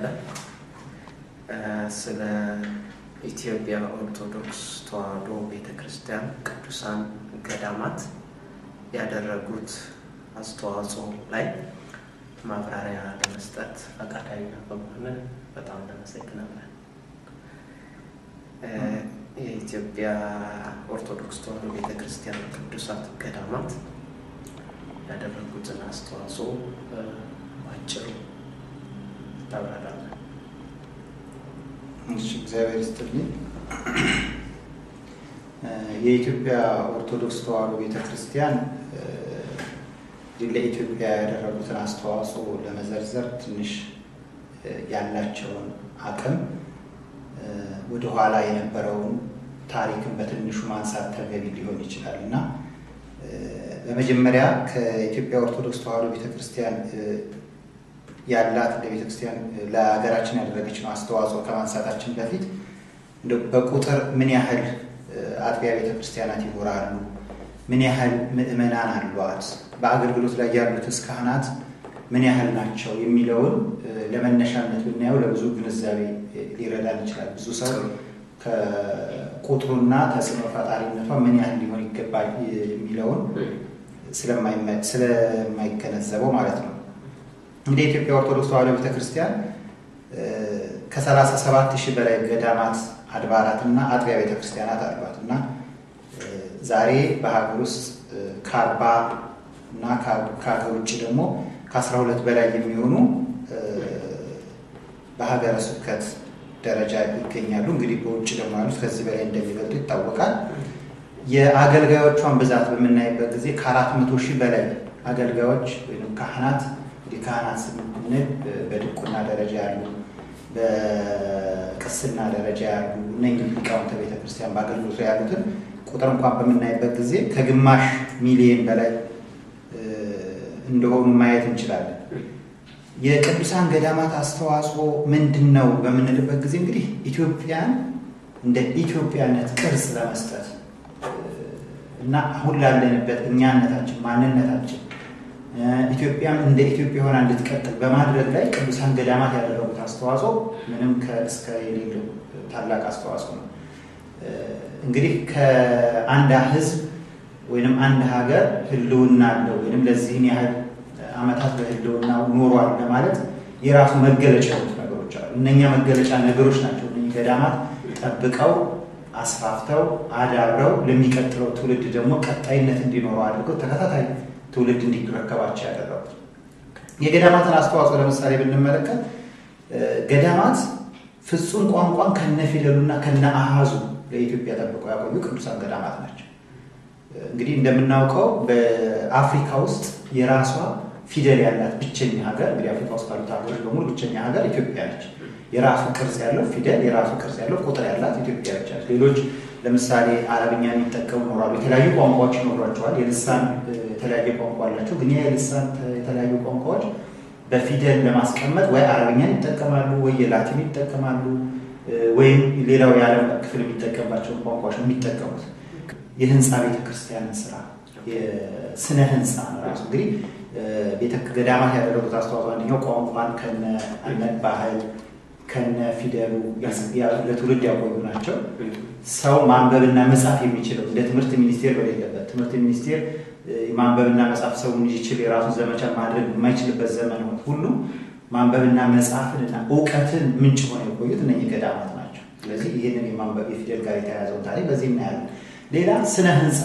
እንችላለን። ስለ ኢትዮጵያ ኦርቶዶክስ ተዋሕዶ ቤተ ክርስቲያን ቅዱሳን ገዳማት ያደረጉት አስተዋጽኦ ላይ ማብራሪያ ለመስጠት ፈቃደኛ በመሆን በጣም እናመሰግናለን። የኢትዮጵያ ኦርቶዶክስ ተዋሕዶ ቤተ ክርስቲያን ቅዱሳት ገዳማት ያደረጉትን አስተዋጽኦ ባጭሩ ታብራራለን። እሺ፣ እግዚአብሔር ይስጥልኝ። የኢትዮጵያ ኦርቶዶክስ ተዋሕዶ ቤተ ክርስቲያን ለኢትዮጵያ ያደረጉትን አስተዋጽኦ ለመዘርዘር ትንሽ ያላቸውን አቅም ወደኋላ የነበረውን ታሪክን በትንሹ ማንሳት ተገቢ ሊሆን ይችላል እና በመጀመሪያ ከኢትዮጵያ ኦርቶዶክስ ተዋሕዶ ቤተክርስቲያን ያላት ለቤተክርስቲያን ለሀገራችን ያደረገችውን አስተዋጽኦ ከማንሳታችን በፊት በቁጥር ምን ያህል አጥቢያ ቤተክርስቲያናት ይኖራሉ፣ ምን ያህል ምዕመናን አሏት፣ በአገልግሎት ላይ ያሉትስ ካህናት ምን ያህል ናቸው የሚለውን ለመነሻነት ብናየው ለብዙ ግንዛቤ ሊረዳን ይችላል። ብዙ ሰው ከቁጥሩና ተጽዕኖ ፈጣሪነቷ ምን ያህል ሊሆን ይገባል የሚለውን ስለማይገነዘበው ማለት ነው። እንደ ኢትዮጵያ ኦርቶዶክስ ተዋሕዶ ቤተክርስቲያን ከ37 ሺህ በላይ ገዳማት አድባራትና አጥቢያ ቤተክርስቲያናት አሏት እና ዛሬ በሀገር ውስጥ ከአርባ እና ከሀገር ውጭ ደግሞ ከአስራ ሁለት በላይ የሚሆኑ በሀገረ ስብከት ደረጃ ይገኛሉ። እንግዲህ በውጭ ደግሞ ያሉት ከዚህ በላይ እንደሚበልጡ ይታወቃል። የአገልጋዮቿን ብዛት በምናይበት ጊዜ ከአራት መቶ ሺህ በላይ አገልጋዮች ወይም ካህናት እንግዲህ ካህናት ስንል በድቁና ደረጃ ያሉ፣ በቅስና ደረጃ ያሉ እነኝህ ሊቃውንተ ቤተክርስቲያን በአገልግሎት ላይ ያሉትን ቁጥር እንኳን በምናይበት ጊዜ ከግማሽ ሚሊየን በላይ እንደሆኑ ማየት እንችላለን። የቅዱሳን ገዳማት አስተዋጽኦ ምንድን ነው በምንልበት ጊዜ እንግዲህ ኢትዮጵያን እንደ ኢትዮጵያነት ቅርጽ ለመስጠት እና አሁን ላለንበት እኛነታችን፣ ማንነታችን ኢትዮጵያም እንደ ኢትዮጵያ ሆና እንድትቀጥል በማድረግ ላይ ቅዱሳን ገዳማት ያደረጉት አስተዋጽኦ ምንም ከእስከ የሌለው ታላቅ አስተዋጽኦ ነው። እንግዲህ ከአንድ ሕዝብ ወይንም አንድ ሀገር ህልውና አለው ወይንም ለዚህን ያህል ዓመታት በህልውና ኖሯል ለማለት የራሱ መገለጫ የሆኑት ነገሮች አሉ። እነኛ መገለጫ ነገሮች ናቸው እነኚህ ገዳማት ጠብቀው አስፋፍተው አዳብረው ለሚቀጥለው ትውልድ ደግሞ ቀጣይነት እንዲኖረው አድርገው ተከታታይ ትውልድ እንዲረከባቸው ያደረጉት። የገዳማትን አስተዋጽኦ ለምሳሌ ብንመለከት ገዳማት ፍጹም ቋንቋን ከነ ፊደሉና ከነ አሃዙ ለኢትዮጵያ ጠብቀው ያቆዩ ቅዱሳን ገዳማት ናቸው። እንግዲህ እንደምናውቀው በአፍሪካ ውስጥ የራሷ ፊደል ያላት ብቸኛ ሀገር እንግዲህ አፍሪካ ውስጥ ካሉት ሀገሮች በሙሉ ብቸኛ ሀገር ኢትዮጵያ ነች። የራሱ ቅርጽ ያለው ፊደል፣ የራሱ ቅርጽ ያለው ቁጥር ያላት ኢትዮጵያ ብቻ ነች። ሌሎች ለምሳሌ አረብኛ የሚጠቀሙ ይኖራሉ። የተለያዩ ቋንቋዎች ይኖሯቸዋል። የልሳን የተለያየ ቋንቋ አላቸው። ግን የልሳን የተለያዩ ቋንቋዎች በፊደል ለማስቀመጥ ወይ አረብኛን ይጠቀማሉ፣ ወይ የላቲን ይጠቀማሉ፣ ወይም ሌላው የዓለም ክፍል የሚጠቀምባቸውን ቋንቋዎች ነው የሚጠቀሙት። የህንፃ ቤተክርስቲያንን ስራ የስነ ህንፃ ራሱ እንግዲህ ቤተ ገዳማት ያደረጉት አስተዋጽኦ አንደኛው ቋንቋን ከነ ባህል ከነ ፊደሉ ለትውልድ ያቆዩ ናቸው። ሰው ማንበብና መጻፍ የሚችለው እንደ ትምህርት ሚኒስቴር በሌለበት ትምህርት ሚኒስቴር ማንበብና መጻፍ ሰው እንዲችል የራሱን ዘመቻ ማድረግ የማይችልበት ዘመን ሁሉ ማንበብና መጻፍንና እውቀትን ምንጭ ሆነው የቆዩት እነኚህ ገዳማት ናቸው። ስለዚህ ይህንን የማንበብ የፊደል ጋር የተያያዘውን ታሪክ በዚህ እናያለን። ሌላ ስነ ህንፃ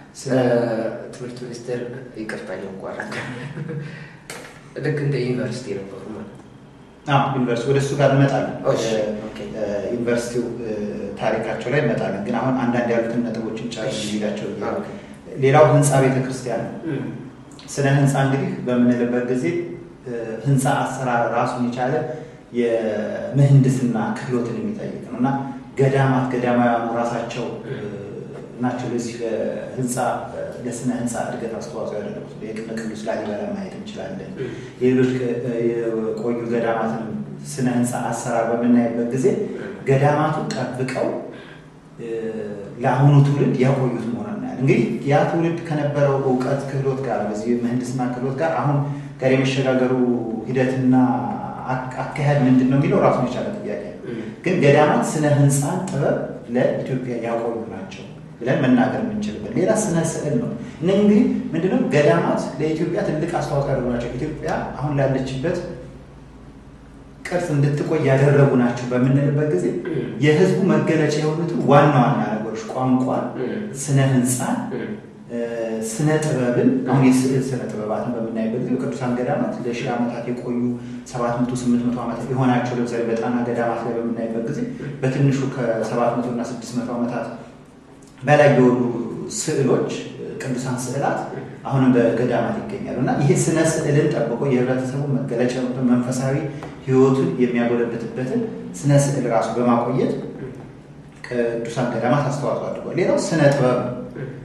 ትምህርት ሚኒስቴር ይቅርታ እያቋረጠ ልክ እንደ ዩኒቨርሲቲ ነበሩ ማለት ዩኒቨርሲቲ ወደ እሱ ጋር እንመጣለን። ዩኒቨርሲቲው ታሪካቸው ላይ እንመጣለን። ግን አሁን አንዳንድ ያሉትን ነጥቦችን ጨርስ ሄዳቸው ሌላው ህንፃ ቤተክርስቲያን ነው። ስነ ህንፃ እንግዲህ በምንልበት ጊዜ ህንፃ አሰራር ራሱን የቻለ የምህንድስና ክህሎትን የሚጠይቅ ነው እና ገዳማት ገዳማውያኑ ራሳቸው ናቸው ለዚህ ለህንፃ ለስነ ህንፃ እድገት አስተዋጽኦ ያደረጉት። የቅድመ ቅዱስ ላሊበላ ማየት እንችላለን። የሌሎች የቆዩ ገዳማትን ስነ ህንፃ አሰራር በምናይበት ጊዜ ገዳማቱ ጠብቀው ለአሁኑ ትውልድ ያቆዩት መሆኑን እናያለን። እንግዲህ ያ ትውልድ ከነበረው እውቀት ክህሎት ጋር በዚህ ምህንድስና ክህሎት ጋር አሁን ጋር የመሸጋገሩ ሂደትና አካሄድ ምንድን ነው የሚለው ራሱን የቻለ ጥያቄ ነው። ግን ገዳማት ስነ ህንፃን ጥበብ ለኢትዮጵያ ያቆዩ ናቸው ብለን መናገር የምንችልበት። ሌላ ስነ ስዕል ነው። እነህ እንግዲህ ምንድነው ገዳማት ለኢትዮጵያ ትልቅ አስተዋጽኦ ያደረጉ ናቸው። ኢትዮጵያ አሁን ላለችበት ቅርጽ እንድትቆይ ያደረጉ ናቸው በምንልበት ጊዜ የህዝቡ መገለጫ የሆኑትን ዋና ዋና ነገሮች ቋንቋን፣ ስነ ህንፃን፣ ስነ ጥበብን አሁን የስዕል ስነ ጥበባትን በምናይበት ጊዜ በቅዱሳን ገዳማት ለሺህ ዓመታት የቆዩ ሰባት መቶ ስምንት መቶ ዓመታት የሆናቸው ለምሳሌ በጣና ገዳማት ላይ በምናይበት ጊዜ በትንሹ ከሰባት መቶ እና ስድስት መቶ ዓመታት በላይ የሆኑ ስዕሎች ቅዱሳን ስዕላት አሁንም በገዳማት ይገኛሉ እና ይሄ ስነ ስዕልን ጠብቆ የህብረተሰቡ መገለጫ መንፈሳዊ ህይወቱን የሚያጎለብትበትን ስነ ስዕል ራሱ በማቆየት ቅዱሳን ገዳማት አስተዋጽኦ አድርጓል። ሌላው ስነ ጥበብ ነው።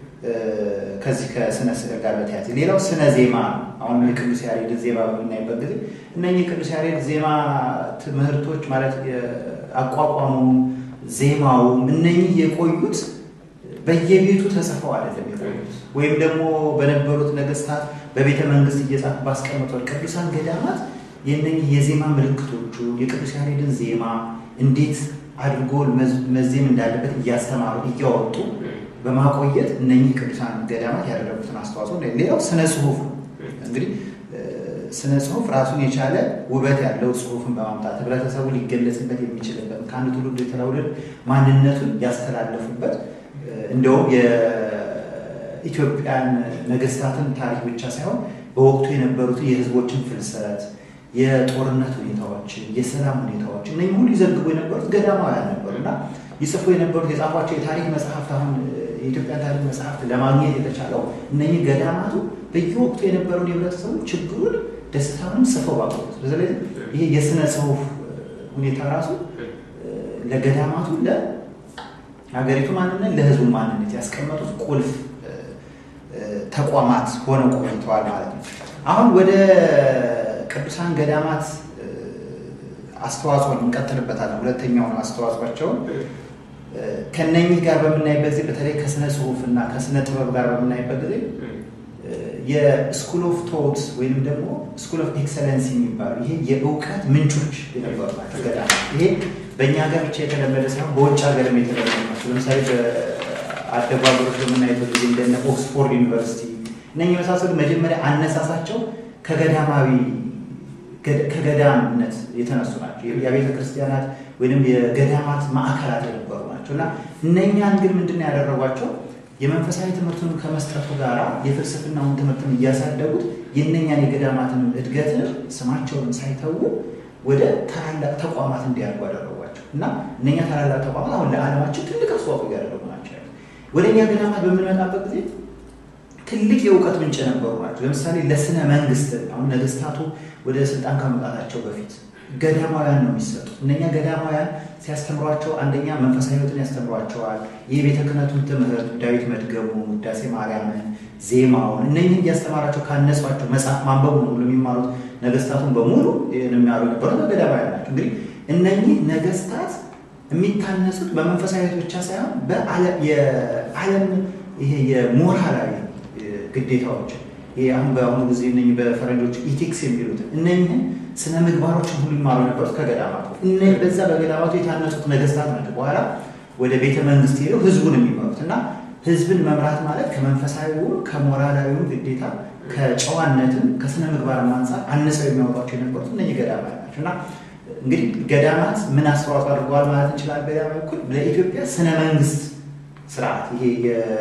ከዚህ ከስነ ስዕል ጋር በተያያዘ ሌላው ስነ ዜማ ነው። አሁን የቅዱስ ያሬድ ዜማ በምናይበት ጊዜ እነኚህ የቅዱስ ያሬድ ዜማ ትምህርቶች ማለት አቋቋሙ፣ ዜማውም እነኚህ የቆዩት በየቤቱ ተጽፈው አይደለም የቆዩት ወይም ደግሞ በነበሩት ነገስታት በቤተ መንግስት እየጻፉ ባስቀምጧል። ቅዱሳን ገዳማት የእነኚህ የዜማ ምልክቶቹ የቅዱስ ያሬድን ዜማ እንዴት አድርጎ መዜም እንዳለበት እያስተማሩ እያወጡ በማቆየት እነኚህ ቅዱሳን ገዳማት ያደረጉትን አስተዋጽኦ። ሌላው ስነ ጽሁፍ ነው። እንግዲህ ስነ ጽሁፍ ራሱን የቻለ ውበት ያለው ጽሁፍን በማምጣት ህብረተሰቡ ሊገለጽበት የሚችልበት ከአንድ ትውልድ የተለውልድ ማንነቱን ያስተላለፉበት እንደውም የኢትዮጵያን ነገስታትን ታሪክ ብቻ ሳይሆን በወቅቱ የነበሩትን የህዝቦችን ፍልሰት፣ የጦርነት ሁኔታዎችን፣ የሰላም ሁኔታዎችን እነዚህ ሁሉ ይዘግቡ የነበሩት ገዳማውያን ነበሩ እና ይጽፉ የነበሩት የጻፏቸው የታሪክ መጽሐፍት አሁን የኢትዮጵያን ታሪክ መጽሐፍት ለማግኘት የተቻለው እነኚህ ገዳማቱ በየወቅቱ የነበረውን የህብረተሰቡ ችግሩን፣ ደስታውን ጽፈው ባቆዩት። ስለዚህ ይሄ የስነ ጽሁፍ ሁኔታ ራሱ ለገዳማቱ ለሀገሪቱ ማንነት ለህዝቡ ማንነት ያስቀመጡት ቁልፍ ተቋማት ሆነው ቆይተዋል ማለት ነው። አሁን ወደ ቅዱሳን ገዳማት አስተዋጽኦ እንቀጥልበታለን። ሁለተኛውን አስተዋጽኦቸውን ከነኚህ ጋር በምናይበት ጊዜ በተለይ ከስነ ጽሁፍ እና ከስነ ጥበብ ጋር በምናይበት ጊዜ የስኩል ኦፍ ቶት ወይም ደግሞ ስኩል ኦፍ ኤክሰለንስ የሚባሉ ይሄ የእውቀት ምንጮች የነበሩ ናቸው ገዳማት። ይሄ በእኛ ሀገር ብቻ የተለመደ ሳይሆን በውጭ ሀገርም የተለመደ ናቸው። ለምሳሌ በአደጉ ሀገሮች በምናይበት ጊዜ እንደነ ኦክስፎርድ ዩኒቨርሲቲ እነኚህ የመሳሰሉ መጀመሪያ አነሳሳቸው ከገዳማዊ ከገዳምነት የተነሱ ናቸው። የቤተ ክርስቲያናት ወይም የገዳማት ማዕከላት የነበሩ ናቸው እና እነኛን ግን ምንድን ነው ያደረጓቸው? የመንፈሳዊ ትምህርቱን ከመስጠቱ ጋር የፍልስፍናውን ትምህርትን እያሳደጉት የእነኛን የገዳማትን እድገትን ስማቸውን ሳይተዉ ወደ ታላላቅ ተቋማት እንዲያድጉ አደረጓቸው እና እነኛ ታላላቅ ተቋማት አሁን ለዓለማችን ትልቅ አስተዋጽኦ እያደረጉ ናቸው። ወደ እኛ ገዳማት በምንመጣበት ጊዜ ትልቅ የእውቀት ምንጭ ነበሩ ናቸው። ለምሳሌ ለስነ መንግስት አሁን ነገስታቱ ወደ ስልጣን ከመምጣታቸው በፊት ገዳማውያን ነው የሚሰጡት። እነኛ ገዳማውያን ሲያስተምሯቸው አንደኛ መንፈሳዊ ሕይወትን ያስተምሯቸዋል። የቤተ ክህነቱን ትምህርት ዳዊት መድገሙ፣ ውዳሴ ማርያምን፣ ዜማውን እነኝህን እያስተማራቸው ካነሷቸው መጽሐፍ ማንበቡ ነው ብሎ የሚማሩት ነገስታቱን በሙሉ የሚያሉ ነበሩት ገዳማውያን ናቸው። እንግዲህ እነኚህ ነገስታት የሚታነጹት በመንፈሳዊ ሕይወት ብቻ ሳይሆን የዓለም ይሄ የሞራላዊ ግዴታዎች ይሄ አሁን በአሁኑ ጊዜ እነኝህ በፈረንጆች ኢቲክስ የሚሉትን እነኝህን ስነ ምግባሮችን ሁሉ ይማሩ ነበሩት ከገዳማቱ። በዛ በገዳማቱ የታነጹት ነገስታት ናቸው በኋላ ወደ ቤተ መንግስት ሄደው ህዝቡን የሚመሩት እና ህዝብን መምራት ማለት ከመንፈሳዊውም ከሞራላዊውም ግዴታ ከጨዋነትም ከስነ ምግባርም አንጻር አንጸው የሚያወጧቸው የነበሩት እነኝህ ገዳማት ናቸው እና እንግዲህ ገዳማት ምን አስተዋጽኦ አድርገዋል ማለት እንችላል። በሌላ በኩል ለኢትዮጵያ ስነ መንግስት ስርዓት ይሄ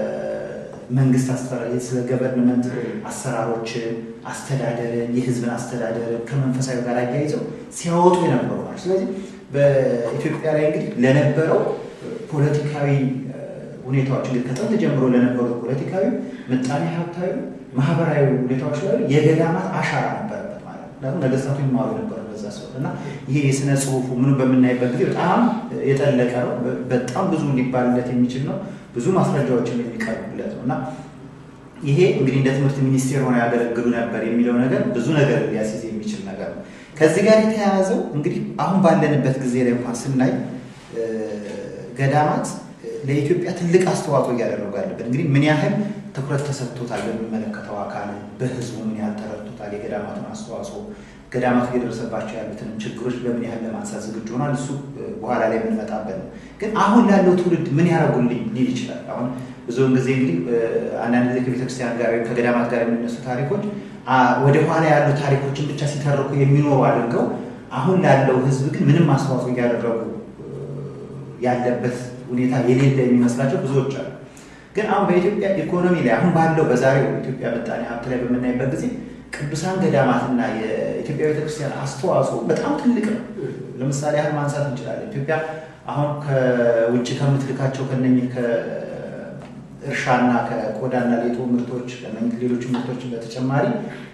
መንግስት አስተዳደር ስለ ገቨርንመንት አሰራሮችን፣ አስተዳደርን፣ የህዝብን አስተዳደርን ከመንፈሳዊ ጋር አያይዘው ሲያወጡ የነበሩ ናቸው። ስለዚህ በኢትዮጵያ ላይ እንግዲህ ለነበረው ፖለቲካዊ ሁኔታዎች እንግዲህ ከጥንት ጀምሮ ለነበሩት ፖለቲካዊ፣ ምጣኔ ሀብታዊ፣ ማህበራዊ ሁኔታዎች ላይ የገዳማት አሻራ ነበረበት ማለት ነው። ምክንያቱም ነገስታቱ ይማሩ ነበር በዛ ሰው እና ይሄ የስነ ጽሁፉ ምኑ በምናይበት ጊዜ በጣም የጠለቀ ነው። በጣም ብዙ ሊባልለት የሚችል ነው። ብዙ ማስረጃዎችን የሚቀርቡለት ነው እና ይሄ እንግዲህ እንደ ትምህርት ሚኒስቴር ሆነው ያገለግሉ ነበር የሚለው ነገር ብዙ ነገር ሊያስይዝ የሚችል ነገር ነው። ከዚህ ጋር የተያያዘው እንግዲህ አሁን ባለንበት ጊዜ ላይ እንኳን ስናይ ገዳማት ለኢትዮጵያ ትልቅ አስተዋጽኦ እያደረጉ ያለበት እንግዲህ ምን ያህል ትኩረት ተሰጥቶታል? በሚመለከተው አካል በህዝቡ ምን ያህል ተረድቶታል? የገዳማቱን አስተዋጽኦ ገዳማቱ እየደረሰባቸው ያሉትን ችግሮች በምን ያህል ለማንሳት ዝግጁ ሆኗል? እሱ በኋላ ላይ የምንመጣበት ነው። ግን አሁን ላለው ትውልድ ምን ያደረጉልኝ ሊል ይችላል። አሁን ብዙውን ጊዜ እንግዲህ አንዳንድ ጊዜ ከቤተክርስቲያን ጋር ወይም ከገዳማት ጋር የሚነሱ ታሪኮች ወደ ኋላ ያሉ ታሪኮችን ብቻ ሲተርኩ የሚኖሩ አድርገው አሁን ላለው ህዝብ ግን ምንም አስተዋጽኦ እያደረጉ ያለበት ሁኔታ የሌለ የሚመስላቸው ብዙዎች አሉ። ግን አሁን በኢትዮጵያ ኢኮኖሚ ላይ አሁን ባለው በዛሬው ኢትዮጵያ ምጣኔ ሀብት ላይ በምናይበት ጊዜ ቅዱሳን ገዳማትና የኢትዮጵያ ቤተክርስቲያን አስተዋጽኦ በጣም ትልቅ ነው። ለምሳሌ ያህል ማንሳት እንችላለን። ኢትዮጵያ አሁን ከውጭ ከምትልካቸው ከነኚህ ከእርሻና ከቆዳና ሌጦ ምርቶች ከነኚህ ሌሎች ምርቶችን በተጨማሪ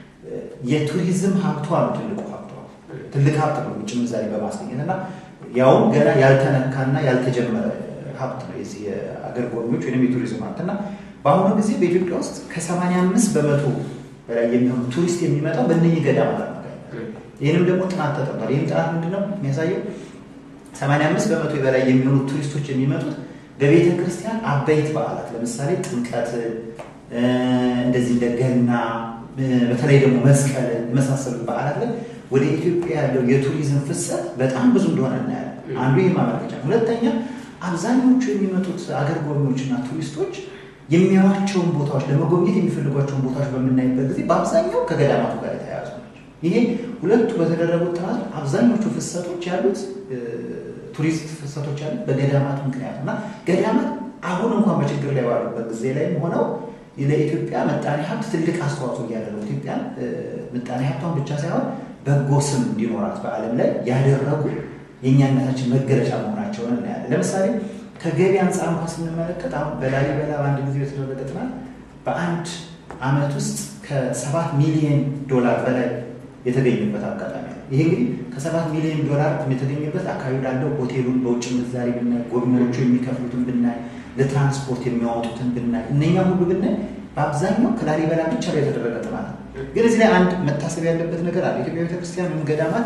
የቱሪዝም ሀብቷ ነው ትልቁ ሀብቷ። ትልቅ ሀብት ነው ውጭ ምንዛሬ በማስገኘት እና ያውም ገና ያልተነካና ያልተጀመረ ሀብት ነው የዚህ የአገር ጎብኚዎች ወይም የቱሪዝም ሀብት እና በአሁኑ ጊዜ በኢትዮጵያ ውስጥ ከሰማንያ አምስት በመቶ በላይ የሚሆኑ ቱሪስት የሚመጣው በእነኚህ ገዳማት አማካኝነት። ይህንም ደግሞ ጥናት ተጠምቷል። ይህም ጥናት ምንድነው የሚያሳየው? ሰማንያ አምስት በመቶ በላይ የሚሆኑ ቱሪስቶች የሚመጡት በቤተ ክርስቲያን አበይት በዓላት ለምሳሌ ጥምቀት፣ እንደዚህ እንደ ገና፣ በተለይ ደግሞ መስቀል የመሳሰሉት በዓላት ላይ ወደ ኢትዮጵያ ያለው የቱሪዝም ፍሰት በጣም ብዙ እንደሆነ እናያለን። አንዱ ይህ ማመልከቻ። ሁለተኛ አብዛኞቹ የሚመጡት አገር ጎብኚዎችና ቱሪስቶች የሚያዩዋቸውን ቦታዎች ለመጎብኘት የሚፈልጓቸውን ቦታዎች በምናይበት ጊዜ በአብዛኛው ከገዳማቱ ጋር የተያያዙ ናቸው። ይሄ ሁለቱ በተደረጉት ጥናት አብዛኞቹ ፍሰቶች ያሉት ቱሪስት ፍሰቶች ያሉት በገዳማት ምክንያት እና ገዳማት አሁን እንኳን በችግር ላይ ባሉበት ጊዜ ላይም ሆነው ለኢትዮጵያ ምጣኔ ሀብት ትልቅ አስተዋጽኦ እያደረጉ ኢትዮጵያን ምጣኔ ሀብቷን ብቻ ሳይሆን በጎ ስም እንዲኖራት በዓለም ላይ ያደረጉ የእኛነታችን መገለጫ መሆናቸውን እናያለን። ለምሳሌ ከገቢ አንጻር እንኳን ስንመለከት አሁን በላሊበላ በአንድ ጊዜ የተደረገ ጥናት በአንድ ዓመት ውስጥ ከሰባት ሚሊዮን ዶላር በላይ የተገኘበት አጋጣሚ ነው። ይሄ እንግዲህ ከሰባት ሚሊዮን ዶላር የተገኘበት አካባቢ ላለው ሆቴሉን በውጭ ምንዛሪ ብናይ፣ ጎብኚዎቹ የሚከፍሉትን ብናይ፣ ለትራንስፖርት የሚያወጡትን ብናይ፣ እነኛ ሁሉ ብናይ በአብዛኛው ከላሊበላ ብቻ ላይ የተደረገ ጥናት ነው። ግን እዚህ ላይ አንድ መታሰብ ያለበት ነገር አለ። ኢትዮጵያ ቤተክርስቲያን ወይም ገዳማት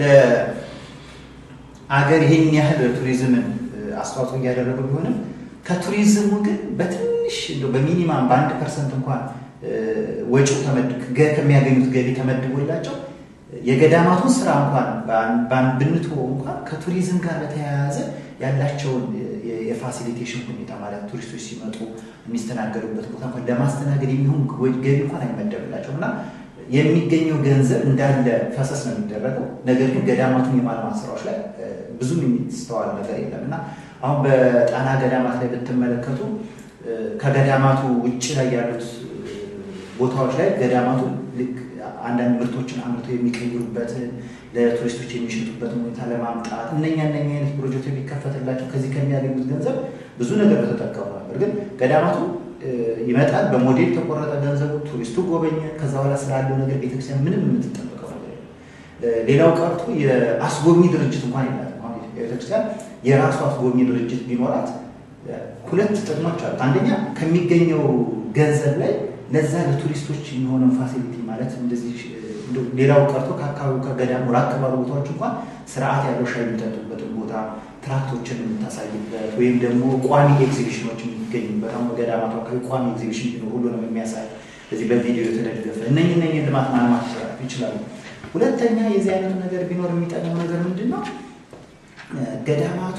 ለአገር ይሄን ያህል ቱሪዝምን አስተዋጽኦ እያደረጉ ቢሆንም ከቱሪዝሙ ግን በትንሽ እንደው በሚኒማም በአንድ ፐርሰንት እንኳን ወጪው ከሚያገኙት ገቢ ተመድቦላቸው የገዳማቱን ስራ እንኳን ብንትወው እንኳን ከቱሪዝም ጋር በተያያዘ ያላቸውን የፋሲሊቴሽን ሁኔታ ማለት ቱሪስቶች ሲመጡ የሚስተናገዱበት ቦታ እንኳን ለማስተናገድ የሚሆን ገቢ እንኳን አይመደብላቸውም እና የሚገኘው ገንዘብ እንዳለ ፈሰስ ነው የሚደረገው። ነገር ግን ገዳማቱን የማልማት ስራዎች ላይ ብዙም የሚስተዋል ነገር የለም እና አሁን በጣና ገዳማት ላይ ብትመለከቱ ከገዳማቱ ውጭ ላይ ያሉት ቦታዎች ላይ ገዳማቱ ልክ አንዳንድ ምርቶችን አምርተው የሚቀይሩበት ለቱሪስቶች የሚሸጡበትን ሁኔታ ለማምጣት እነኛ እነኛ አይነት ፕሮጀክት የሚከፈትላቸው ከዚህ ከሚያገኙት ገንዘብ ብዙ ነገር በተጠቀሙ ነበር። ግን ገዳማቱ ይመጣል፣ በሞዴል ተቆረጠ ገንዘቡ፣ ቱሪስቱ ጎበኘ። ከዛ በኋላ ስላለው ነገር ቤተክርስቲያን ምንም የምትጠበቀው ነገር የለም። ሌላው ቀርቶ የአስጎብኚ ድርጅት እንኳን የላትም። አሁን ቤተክርስቲያን የራሱ አስጎብኚ ድርጅት ቢኖራት ሁለት ጥቅሞች አሉት። አንደኛ ከሚገኘው ገንዘብ ላይ ለዛ ለቱሪስቶች የሚሆነው ፋሲሊቲ ማለት እንደዚህ ሌላው ቀርቶ ከአካባቢው ከገዳሙ ራቅ ባሉ ቦታዎች እንኳን ስርዓት ያለው ሻይ የሚጠጡበትን ቦታ ትራክቶችን የምታሳይበት ወይም ደግሞ ቋሚ ኤግዚቢሽኖች የሚገኙበት አሁን በገዳማቱ አካባቢ ቋሚ ኤግዚቢሽን ቢኖር ሁሉንም የሚያሳይ እዚህ በቪዲዮ የተደገፈ እነኝ እነኝ ልማት ማልማት ይችላሉ። ሁለተኛ የዚህ አይነቱ ነገር ቢኖር የሚጠቅመው ነገር ምንድን ነው? ገዳማቱ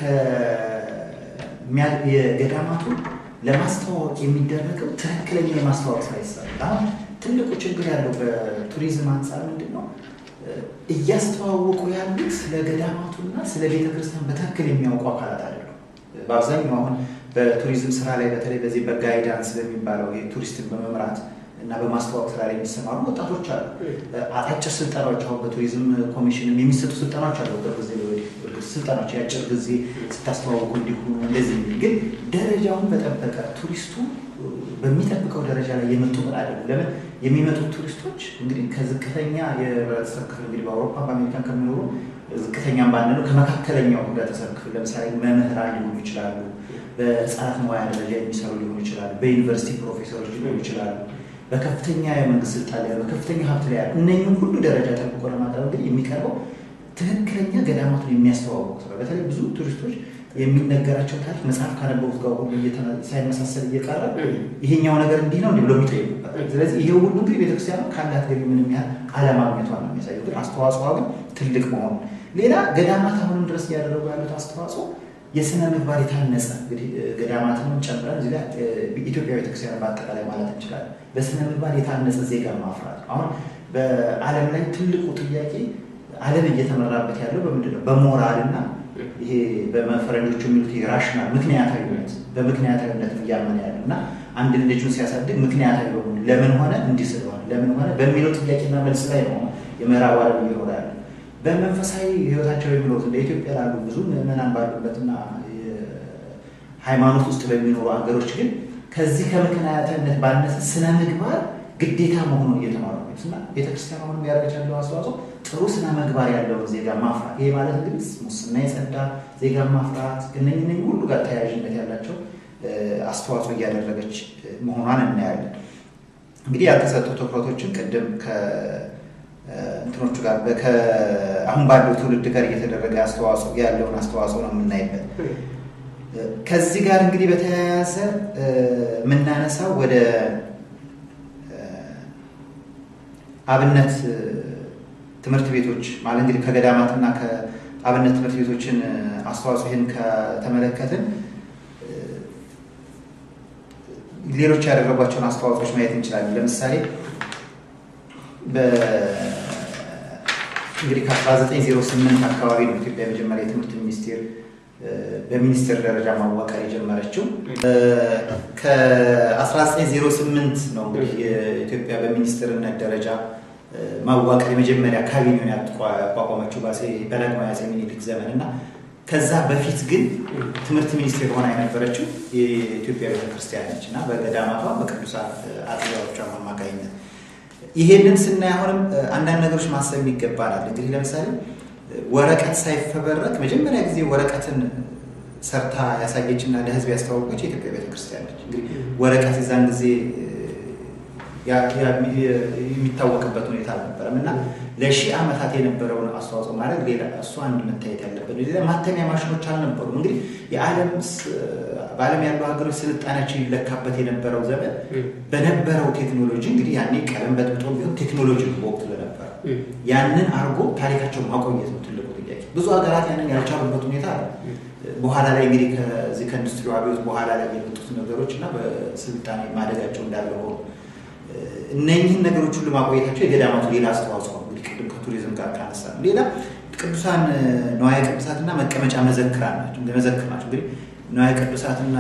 የገዳማቱ ለማስተዋወቅ የሚደረገው ትክክለኛ የማስተዋወቅ ስራ ይሰራል። አሁን ትልቁ ችግር ያለው በቱሪዝም አንጻር ምንድን ነው? እያስተዋወቁ ያሉት ስለ ገዳማቱና ስለ ቤተ ክርስቲያን በትክክል የሚያውቁ አካላት አይደሉም። በአብዛኛው አሁን በቱሪዝም ስራ ላይ በተለይ በዚህ በጋይዳንስ በሚባለው የቱሪስትን በመምራት እና በማስተዋወቅ ስራ ላይ የሚሰማሩ ወጣቶች አሉ። አጫጭር ስልጠናዎች አሁን በቱሪዝም ኮሚሽንም የሚሰጡ ስልጠናዎች አሉ። በጊዜ ስልጠናዎች የአጭር ጊዜ ስታስተዋውቁ እንዲሆኑ እንደዚህ ግን ደረጃውን በጠበቀ ቱሪስቱ በሚጠብቀው ደረጃ ላይ የመጡ ምን አይደለም። ለምን የሚመጡት ቱሪስቶች እንግዲህ ከዝቅተኛ የህብረተሰብ ክፍል እንግዲህ በአውሮፓ በአሜሪካን ከሚኖሩ ዝቅተኛም ባንለው ከመካከለኛው ህብረተሰብ ክፍል ለምሳሌ መምህራን ሊሆኑ ይችላሉ፣ በህፃናት መዋያ ደረጃ የሚሰሩ ሊሆኑ ይችላሉ፣ በዩኒቨርሲቲ ፕሮፌሰሮች ሊሆኑ ይችላሉ፣ በከፍተኛ የመንግስት ስልጣን ላይ በከፍተኛ ሀብት ላይ ያሉ እነኝም ሁሉ ደረጃ ጠብቆ ለማቅረብ ግን የሚቀርበው ትክክለኛ ገዳማቱን የሚያስተዋውቁ ስራ በተለይ ብዙ ቱሪስቶች የሚነገራቸው ታሪክ መጽሐፍ ካነበቡት ጋር ሁሉ ሳይመሳሰል እየቀረ ይሄኛው ነገር እንዲህ ነው እንዲህ ብሎ የሚጠይቁበት። ስለዚህ ይሄ ሁሉ እንግዲህ ቤተክርስቲያኑ ካላት ገቢ ምንም ያህል አለማግኘቷን ነው የሚያሳየው። ግን አስተዋጽኦ ግን ትልቅ መሆኑ ሌላ ገዳማት አሁንም ድረስ እያደረጉ ያሉት አስተዋጽኦ የስነ ምግባር የታነጸ እንግዲህ ገዳማትንም ጨምረን እዚህ ላይ ኢትዮጵያ ቤተክርስቲያን በአጠቃላይ ማለት እንችላለን። በስነ ምግባር የታነጸ ዜጋ ማፍራት አሁን በዓለም ላይ ትልቁ ጥያቄ ዓለም እየተመራበት ያለው በምንድን ነው? በሞራል እና ይሄ በፈረንጆቹ የሚሉት ራሽናል ምክንያታዊነት በምክንያታዊነት እያመነ ያለው እና አንድ ልጁን ሲያሳድግ ምክንያታዊ በሆኑ ለምን ሆነ እንዲህ ስለሆነ ለምን ሆነ በሚለው ጥያቄና መልስ ላይ ነው የምዕራብ ዓለም እየኖረ ያለ። በመንፈሳዊ ሕይወታቸው የሚኖሩት እንደ ኢትዮጵያ ላሉ ብዙ ምዕመናን ባሉበትና ሃይማኖት ውስጥ በሚኖሩ ሀገሮች ግን ከዚህ ከምክንያታዊነት ባነሰ ስነ ምግባር ግዴታ መሆኑን እየተማሩ እና ቤተክርስቲያን አሁንም ያደረገች ያለው አስተዋጽኦ ጥሩ ስነ ምግባር ያለውን ዜጋ ማፍራት። ይሄ ማለት እንግዲህ ሙስና የጸዳ ዜጋ ማፍራት እነኝህ ሁሉ ጋር ተያያዥነት ያላቸው አስተዋጽኦ እያደረገች መሆኗን እናያለን። እንግዲህ ያልተሰጡ ትኩረቶችን ቅድም ከእንትኖቹ ጋር አሁን ባለው ትውልድ ጋር እየተደረገ አስተዋጽኦ ያለውን አስተዋጽኦ ነው የምናይበት። ከዚህ ጋር እንግዲህ በተያያዘ የምናነሳው ወደ አብነት ትምህርት ቤቶች ማለት እንግዲህ ከገዳማትና ከአብነት ትምህርት ቤቶችን አስተዋጽኦ ይህን ከተመለከትን ሌሎች ያደረጓቸውን አስተዋጽኦች ማየት እንችላለን። ለምሳሌ እንግዲህ ከ1908 አካባቢ ነው ኢትዮጵያ የመጀመሪያ የትምህርት ሚኒስቴር በሚኒስቴር ደረጃ ማዋቀር የጀመረችው። ከ1908 ነው እንግዲህ የኢትዮጵያ በሚኒስትርነት ደረጃ ማዋቀር የመጀመሪያ ካቢኔውን ያቋቋመችው በዳግማዊ አፄ ምኒልክ ዘመን እና ከዛ በፊት ግን ትምህርት ሚኒስቴር ሆና የነበረችው የኢትዮጵያ ቤተክርስቲያን ነች እና በገዳማቷ በቅዱሳን አጥቢያዎቿ አማካኝነት ይሄንን ስናይ አሁንም አንዳንድ ነገሮች ማሰብ ይገባናል። እንግዲህ ለምሳሌ ወረቀት ሳይፈበረክ መጀመሪያ ጊዜ ወረቀትን ሰርታ ያሳየችና ለሕዝብ ያስተዋወቀች የኢትዮጵያ ቤተክርስቲያን ነች። እንግዲህ ወረቀት የዛን ጊዜ የሚታወቅበት ሁኔታ አልነበረም እና ለሺህ ዓመታት የነበረውን አስተዋጽኦ ማድረግ ሌላ እሱ አንድ መታየት ያለበት ሌላ ማተሚያ ማሽኖች አልነበሩም። እንግዲህ የዓለም በዓለም ያሉ ሀገሮች ስልጣኔያቸው ይለካበት የነበረው ዘመን በነበረው ቴክኖሎጂ እንግዲህ ያኔ ቀለም በጥብጦ ቢሆን ቴክኖሎጂ በወቅቱ ለነበረ ያንን አድርጎ ታሪካቸውን ማቆየት ነው ትልቁ ጥያቄ። ብዙ ሀገራት ያንን ያልቻሉበት ሁኔታ አለ። በኋላ ላይ እንግዲህ ከዚህ ከኢንዱስትሪ አብዮት በኋላ ላይ የመጡት ነገሮች እና በስልጣኔ ማደጋቸው እንዳለ ሆኖ እነኝህን ነገሮች ሁሉ ማቆየታቸው የገዳማቱ ሌላ አስተዋጽኦ ነው። እንግዲህ ቅድም ከቱሪዝም ጋር ካነሳ ሌላ ቅዱሳን ነዋየ ቅዱሳትና መቀመጫ መዘክራን ናቸው መዘክር ናቸው። እንግዲህ ነዋየ ቅዱሳትና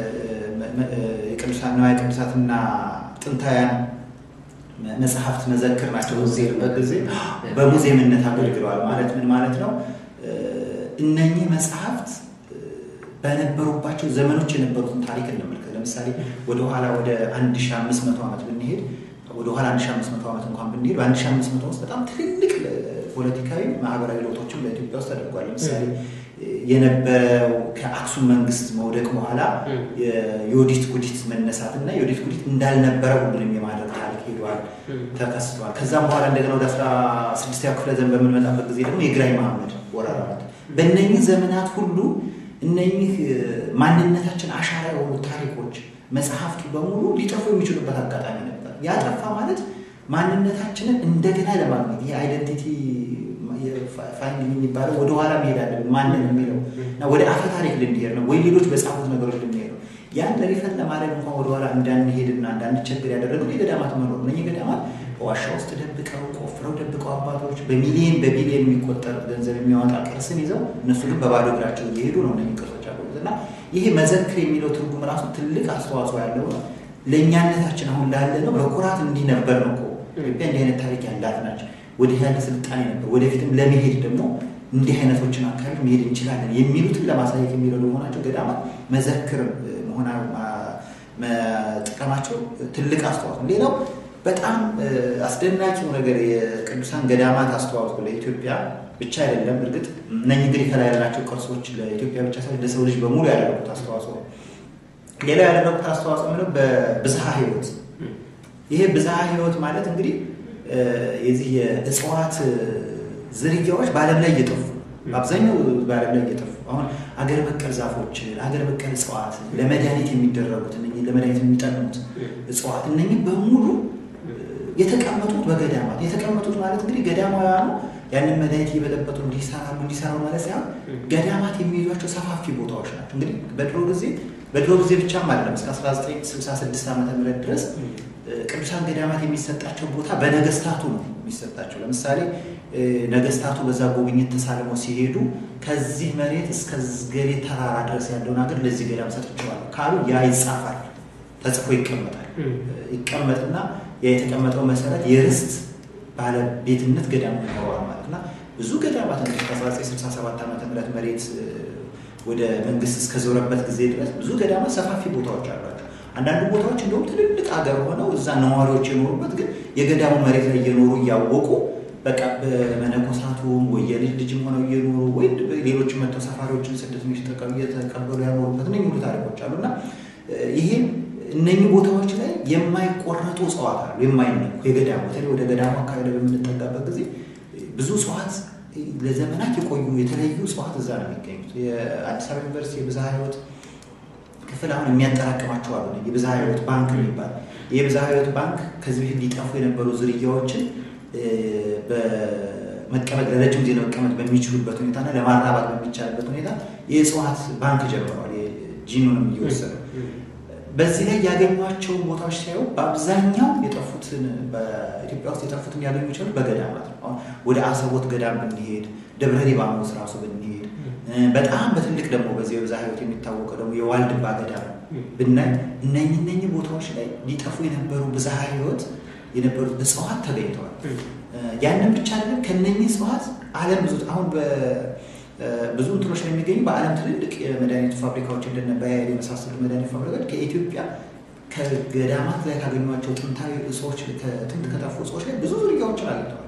የቅዱሳን ነዋየ ቅዱሳትና ጥንታውያን መጽሐፍት መዘክር ናቸው። በጊዜ በሙዚየምነት አገልግለዋል። ማለት ምን ማለት ነው? እነኚህ መጽሐፍት በነበሩባቸው ዘመኖች የነበሩትን ታሪክ እንመልከት። ለምሳሌ ወደኋላ ወደ 1500 ዓመት ብንሄድ ወደኋላ 1500 ዓመት እንኳን ብንሄድ በ1500 ውስጥ በጣም ትልልቅ ፖለቲካዊ፣ ማህበራዊ ለውጦችን በኢትዮጵያ ውስጥ ተደርጓል። ለምሳሌ የነበረው ከአክሱም መንግስት መውደቅ በኋላ የዮዲት ጉዲት መነሳት እና የዮዲት ጉዲት እንዳልነበረ ሁሉንም የማድረግ ታሪክ ሄደዋል፣ ተከስተዋል። ከዛም በኋላ እንደገና ወደ 16ኛው ክፍለ ዘመን በምንመጣበት ጊዜ ደግሞ የግራኝ መሐመድ ወረራ በእነኚህ ዘመናት ሁሉ እነኚህ ማንነታችን አሻራ የሆኑ ታሪኮች መጽሐፍቱ በሙሉ ሊጠፉ የሚችሉበት አጋጣሚ ነበር። ያጠፋ ማለት ማንነታችንን እንደገና ለማግኘት ይህ አይደንቲቲ ፋይንዲንግ የሚባለው ወደኋላ መሄድ አለብን። ማንን የሚለው እና ወደ አፈ ታሪክ ልንሄድ ነው ወይ ሌሎች በጻፉት ነገሮች ልንሄድ ነው። ያን ሪፈን ለማድረግ እንኳን ወደኋላ እንዳንሄድና እንዳንቸግር ያደረገው የገዳማት መኖር ነው። ገዳማት በዋሻ ውስጥ ደብቀው ቆፍረው ደብቀው አባቶች በሚሊየን በቢሊየን የሚቆጠር ገንዘብ የሚያወጣ ቅርስን ይዘው እነሱ ግን በባዶ እግራቸው እየሄዱ ነው እነዚህ ቅርሶች ያሉት እና ይሄ መዘክር የሚለው ትርጉም ራሱ ትልቅ አስተዋጽኦ ያለው ነው። ለእኛነታችን አሁን ላለ ነው በኩራት እንዲህ ነበር ነው እኮ ኢትዮጵያ እንዲህ አይነት ታሪክ ያላት ናቸው። ወዲህ ያለ ስልጣኔ ነበር። ወደፊትም ለመሄድ ደግሞ እንዲህ አይነቶችን አካባቢ መሄድ እንችላለን የሚሉትን ለማሳየት የሚረዱ መሆናቸው ገዳማት መዘክር መሆና መጠቀማቸው ትልቅ አስተዋጽኦ። ሌላው በጣም አስደናቂው ነገር የቅዱሳን ገዳማት አስተዋጽኦ ለኢትዮጵያ ብቻ አይደለም። እርግጥ እነኝህ እንግዲህ ከላይ ያላቸው ቅርሶች ለኢትዮጵያ ብቻ ሳይሆን ለሰው ልጅ በሙሉ ያደረጉት አስተዋጽኦ ነው። ሌላው ያደረጉት አስተዋጽኦ ምነው በብዝሃ ሕይወት ይሄ ብዝሃ ሕይወት ማለት እንግዲህ የዚህ የእጽዋት ዝርያዎች በዓለም ላይ እየጠፉ በአብዛኛው በዓለም ላይ እየጠፉ አሁን አገር በቀል ዛፎችን፣ አገር በቀል እጽዋት፣ ለመድኃኒት የሚደረጉት እነኚህ ለመድኃኒት የሚጠቅሙት እጽዋት እነኚህ በሙሉ የተቀመጡት በገዳማት የተቀመጡት ማለት እንግዲህ ገዳማውያኑ ያንን መድኃኒት እየበጠበጡ እንዲሰራሉ እንዲሰራሉ ማለት ሳይሆን ገዳማት የሚይዟቸው ሰፋፊ ቦታዎች ናቸው። እንግዲህ በድሮ ጊዜ በድሮ ጊዜ ብቻም አይደለም እስከ 1966 ዓ ም ድረስ ቅዱሳን ገዳማት የሚሰጣቸው ቦታ በነገስታቱ ነው የሚሰጣቸው። ለምሳሌ ነገስታቱ በዛ ጉብኝት ተሳልመው ሲሄዱ ከዚህ መሬት እስከ ገሌ ተራራ ድረስ ያለውን ሀገር ለዚህ ገዳም ሰጥቼዋለሁ ካሉ ያ ይጻፋል፣ ተጽፎ ይቀመጣል። ይቀመጥና ያ የተቀመጠው መሰረት የርስት ባለቤትነት ገዳም ይኖረዋል ማለት እና ብዙ ገዳማት ከ1967 ዓ ም መሬት ወደ መንግስት እስከዞረበት ጊዜ ድረስ ብዙ ገዳማት ሰፋፊ ቦታዎች አሏቸው። አንዳንዱ ቦታዎች እንደውም ትልልቅ ሀገር ሆነው እዛ ነዋሪዎች የኖሩበት ግን የገዳሙ መሬት ላይ እየኖሩ እያወቁ በቃ በመነኮሳቱም ወይ የልጅ ልጅም ሆነው እየኖሩ ወይ ሌሎች መጥተው ሰፋሪዎችን ስደተኞች እየተቀበሉ ያኖሩበት እነ ሙሉ ታሪኮች አሉ እና ይሄ እነኚህ ቦታዎች ላይ የማይቆረጡ እጽዋት አሉ፣ የማይነኩ የገዳሙ በተለይ ወደ ገዳሙ አካባቢ ላይ በምንጠጋበት ጊዜ ብዙ እጽዋት ለዘመናት የቆዩ የተለያዩ እጽዋት እዛ ነው የሚገኙት። የአዲስ አበባ ዩኒቨርሲቲ የብዝሃ ሕይወት ክፍል አሁን የሚያጠራቅማቸው አሉ። የብዝሃ ሕይወት ባንክ የሚባል የብዝሃ ሕይወት ባንክ ከዚህ በፊት ሊጠፉ የነበሩ ዝርያዎችን በመቀመጥ ለረጅም ጊዜ ለመቀመጥ በሚችሉበት ሁኔታና ለማራባት በሚቻልበት ሁኔታ የእጽዋት ባንክ ጀምረዋል። ጂኑንም እየወሰዱ በዚህ ላይ ያገኟቸውን ቦታዎች ሲያዩ በአብዛኛው የጠፉትን በኢትዮጵያ ውስጥ የጠፉትን ያገኙ ይችላሉ በገዳማት ነው። አሁን ወደ አሰቦት ገዳም ብንሄድ፣ ደብረ ሊባኖስ ራሱ ብንሄድ፣ በጣም በትልቅ ደግሞ በዚህ በብዝሃ ሕይወት የሚታወቀው ደግሞ የዋልድባ ገዳም ብናይ እነኝህ እነኝህ ቦታዎች ላይ ሊጠፉ የነበሩ ብዝሃ ሕይወት የነበሩት እጽዋት ተገኝተዋል። ያንን ብቻ አይደለም። ከነኚህ እጽዋት ዓለም ብዙ አሁን ብዙ እንትኖች ነው የሚገኙ በዓለም ትልልቅ የመድኃኒት ፋብሪካዎች እንደነ ባየር የመሳሰሉ መድኃኒት ፋብሪካዎች ከኢትዮጵያ ከገዳማት ላይ ካገኟቸው ጥንታዊ እጽዎች ከጥንት ከጠፉ እጽዎች ላይ ብዙ ዝርያዎችን አግኝተዋል፣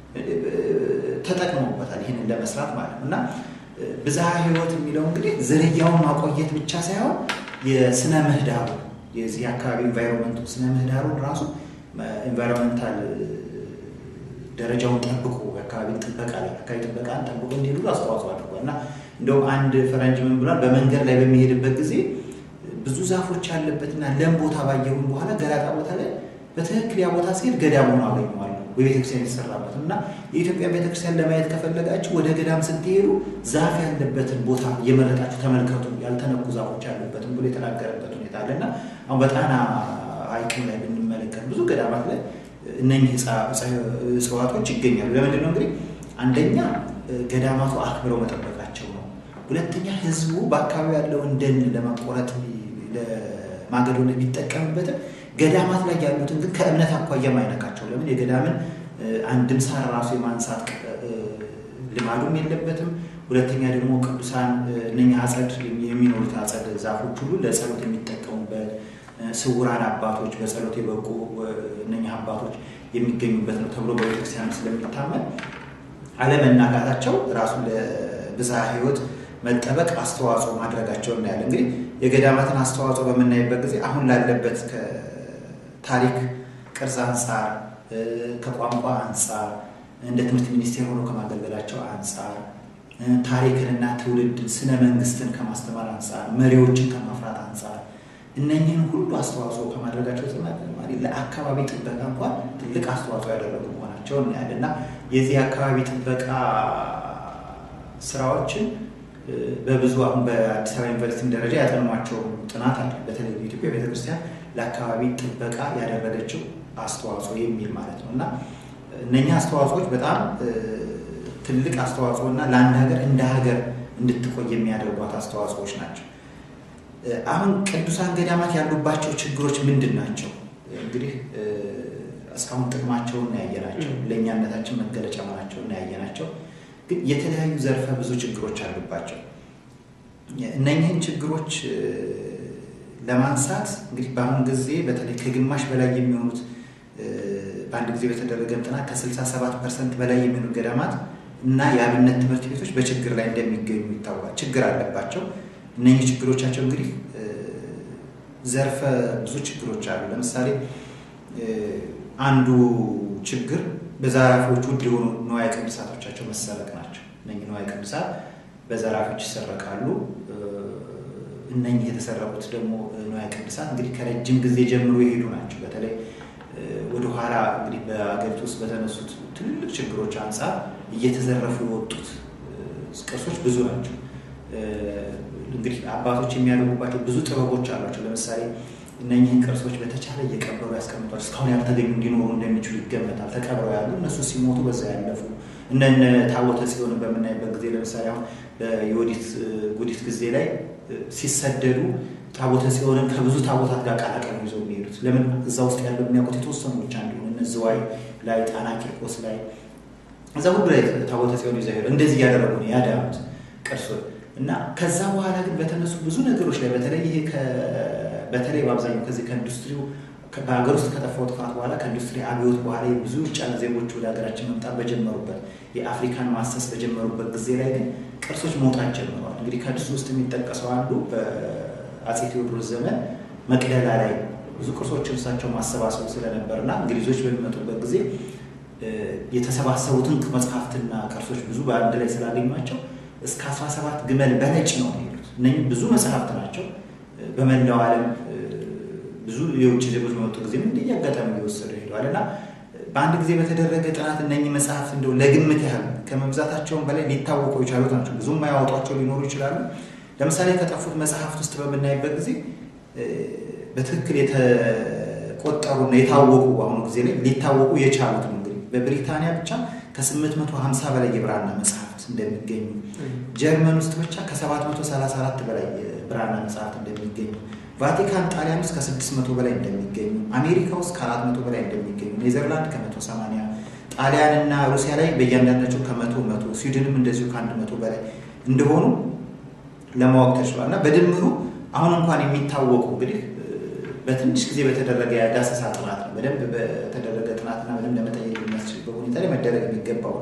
ተጠቅመውበታል ይህንን ለመስራት ማለት ነው እና ብዝሃ ሕይወት የሚለው እንግዲህ ዝርያውን ማቆየት ብቻ ሳይሆን የስነ ምህዳሩ የዚህ አካባቢ ኢንቫይሮንመንቱ ስነ ምህዳሩን ራሱ ኢንቫይሮንመንታል ደረጃውን ጠብቆ የአካባቢ ጥበቃ ላይ አካባቢ ጥበቃን ጠብቆ እንዲሄዱ አስተዋጽኦ አድርጓል እና እንደውም አንድ ፈረንጅ ምን ብሏል? በመንገድ ላይ በሚሄድበት ጊዜ ብዙ ዛፎች ያለበትና ለም ቦታ ባየሁም በኋላ ገላጣ ቦታ ላይ በትክክል ያ ቦታ ሲሄድ ገዳም ሆኖ አገኘዋለሁ በቤተክርስቲያን የተሰራበት እና የኢትዮጵያ ቤተክርስቲያን ለማየት ከፈለጋችሁ ወደ ገዳም ስትሄዱ ዛፍ ያለበትን ቦታ እየመረጣችሁ ተመልከቱ፣ ያልተነኩ ዛፎች ያለበትን ብሎ የተናገረበት ሁኔታ አለ እና አሁን በጣና ሐይቅም ላይ ብንመለከት ብዙ ገዳማት ላይ እነኚህ እጽዋቶች ይገኛሉ። ለምንድን ነው እንግዲህ አንደኛ ገዳማቱ አክብረው መጠበቃቸው ነው። ሁለተኛ ህዝቡ በአካባቢ ያለውን ደን ለማቆረጥ ለማገዶነት ቢጠቀምበትም ገዳማት ላይ ያሉትን ግን ከእምነት አኳያ ማይነካቸው። ለምን የገዳምን አንድም ሳር ራሱ የማንሳት ልማዱም የለበትም። ሁለተኛ ደግሞ ቅዱሳን እነኛ አጸድ የሚኖሩት አጸድ ዛፎች ሁሉ ለጸሎት የሚጠቀሙበት ስውራን አባቶች በጸሎት የበቁ እነኛ አባቶች የሚገኙበት ነው ተብሎ በቤተክርስቲያን ስለሚታመን አለመናጋታቸው ራሱ ለብዝሃ ሕይወት መጠበቅ አስተዋጽኦ ማድረጋቸው እናያለን። እንግዲህ የገዳማትን አስተዋጽኦ በምናይበት ጊዜ አሁን ላለበት ከታሪክ ቅርጽ አንጻር፣ ከቋንቋ አንጻር፣ እንደ ትምህርት ሚኒስቴር ሆኖ ከማገልገላቸው አንጻር፣ ታሪክንና ትውልድን ስነ መንግስትን ከማስተማር አንጻር፣ መሪዎችን ከማፍራት አንጻር እነኝህን ሁሉ አስተዋጽኦ ከማድረጋቸው ተጨማሪ ለአካባቢ ጥበቃ እንኳን ትልቅ አስተዋጽኦ ያደረጉ መሆናቸው እናያለን እና የዚህ አካባቢ ጥበቃ ስራዎችን በብዙ አሁን በአዲስ አበባ ዩኒቨርሲቲ ደረጃ ያጠኗቸው ጥናት አለ። በተለይ የኢትዮጵያ ቤተክርስቲያን ለአካባቢ ጥበቃ ያደረገችው አስተዋጽኦ የሚል ማለት ነው እና እነኛ አስተዋጽኦዎች በጣም ትልቅ አስተዋጽኦ እና ለአንድ ሀገር እንደ ሀገር እንድትቆይ የሚያደርጓት አስተዋጽኦዎች ናቸው። አሁን ቅዱሳን ገዳማት ያሉባቸው ችግሮች ምንድን ናቸው? እንግዲህ እስካሁን ጥቅማቸውን እናያየናቸው፣ ለእኛነታችን መገለጫ መሆናቸውን እናያየናቸው። ግን የተለያዩ ዘርፈ ብዙ ችግሮች አሉባቸው። እነኝህን ችግሮች ለማንሳት እንግዲህ በአሁኑ ጊዜ በተለይ ከግማሽ በላይ የሚሆኑት በአንድ ጊዜ በተደረገ ጥናት ከ67 ፐርሰንት በላይ የሚሆኑ ገዳማት እና የአብነት ትምህርት ቤቶች በችግር ላይ እንደሚገኙ ይታወቃል። ችግር አለባቸው። እነኚህ ችግሮቻቸው እንግዲህ ዘርፈ ብዙ ችግሮች አሉ። ለምሳሌ አንዱ ችግር በዘራፊዎች ውድ የሆኑ ንዋየ ቅዱሳቶቻቸው መሰረቅ ናቸው። እነኚህ ንዋየ ቅዱሳት በዘራፊዎች ይሰረቃሉ። እነኚህ የተሰረቁት ደግሞ ንዋየ ቅድሳት እንግዲህ ከረጅም ጊዜ ጀምሮ የሄዱ ናቸው። በተለይ ወደኋላ እንግዲህ በአገሪቱ ውስጥ በተነሱት ትልልቅ ችግሮች አንጻር እየተዘረፉ የወጡት ቅርሶች ብዙ ናቸው። እንግዲህ አባቶች የሚያደርጉባቸው ብዙ ጥበቦች አሏቸው። ለምሳሌ እነኚህን ቅርሶች በተቻለ እየቀበሩ ያስቀምጧል። እስካሁን ያልተገኙ እንዲኖሩ እንደሚችሉ ይገመታል። ተቀብረው ያሉ እነሱ ሲሞቱ በዛ ያለፉ እነነ ታቦተ ጽዮንን በምናይበት ጊዜ ለምሳሌ አሁን በዮዲት ጉዲት ጊዜ ላይ ሲሰደዱ ታቦተ ጽዮንን ከብዙ ታቦታት ጋር ቀላቀሉ ይዘው የሚሄዱት ለምን እዛ ውስጥ ያለው የሚያውቁት የተወሰኑ ብቻ እንዲሆን እነ ዝዋይ ላይ፣ ጣና ቂርቆስ ላይ እዛ ሁሉ ላይ ታቦተ ጽዮን ይዘው ሄዱ። እንደዚህ እያደረጉ ነው ያዳኑት ቅርሶች እና ከዛ በኋላ ግን በተነሱ ብዙ ነገሮች ላይ በተለይ ይሄ በተለይ በአብዛኛው ከዚህ ከኢንዱስትሪው በሀገር ውስጥ ከጠፋው ጥፋት በኋላ ከኢንዱስትሪ አብዮት በኋላ ብዙ ውጭ ያሉ ዜጎች ወደ ሀገራችን መምጣት በጀመሩበት የአፍሪካን ማሰስ በጀመሩበት ጊዜ ላይ ግን ቅርሶች መውጣት ጀምረዋል። እንግዲህ ከእሱ ውስጥ የሚጠቀሰው አንዱ በአፄ ቴዎድሮስ ዘመን መቅደላ ላይ ብዙ ቅርሶችን እሳቸው ማሰባሰቡ ስለነበርና እንግሊዞች በሚመጡበት ጊዜ የተሰባሰቡትን መጽሐፍትና ቅርሶች ብዙ በአንድ ላይ ስላገኟቸው እስከ 17 ግመል በነጭ ነው የሄዱት። እነኝህ ብዙ መጽሐፍት ናቸው። በመላው ዓለም ብዙ የውጭ ዜጎች በመጡ ጊዜ እንዲህ አጋጣሚ እየወሰዱ ሄደዋል እና በአንድ ጊዜ በተደረገ ጥናት እነኚህ መጽሐፍት እንደው ለግምት ያህል ከመብዛታቸውን በላይ ሊታወቁ የቻሉት ናቸው። ብዙም የማያወጧቸው ሊኖሩ ይችላሉ። ለምሳሌ ከጠፉት መጽሐፍት ውስጥ በምናይበት ጊዜ በትክክል የተቆጠሩና የታወቁ በአሁኑ ጊዜ ላይ ሊታወቁ የቻሉት ነው። እንግዲህ በብሪታንያ ብቻ ከ850 በላይ የብራና መጽሐፍት እንደሚገኙ፣ ጀርመን ውስጥ ብቻ ከ734 በላይ የብራና መጽሐፍት እንደሚገኙ ቫቲካን ጣሊያን ውስጥ ከ600 በላይ እንደሚገኙ፣ አሜሪካ ውስጥ ከ400 በላይ እንደሚገኙ፣ ኔዘርላንድ ከ180፣ ጣሊያን እና ሩሲያ ላይ በእያንዳንዳቸው ከመቶ መቶ፣ ስዊድንም እንደዚሁ ከአንድ መቶ በላይ እንደሆኑ ለማወቅ ተችሏል እና በድምሩ አሁን እንኳን የሚታወቁ እንግዲህ በትንሽ ጊዜ በተደረገ የዳሰሳ ጥናት ነው። በደንብ በተደረገ ጥናትና በደንብ ለመጠየቅ የሚያስችልበት ሁኔታ ላይ መደረግ የሚገባው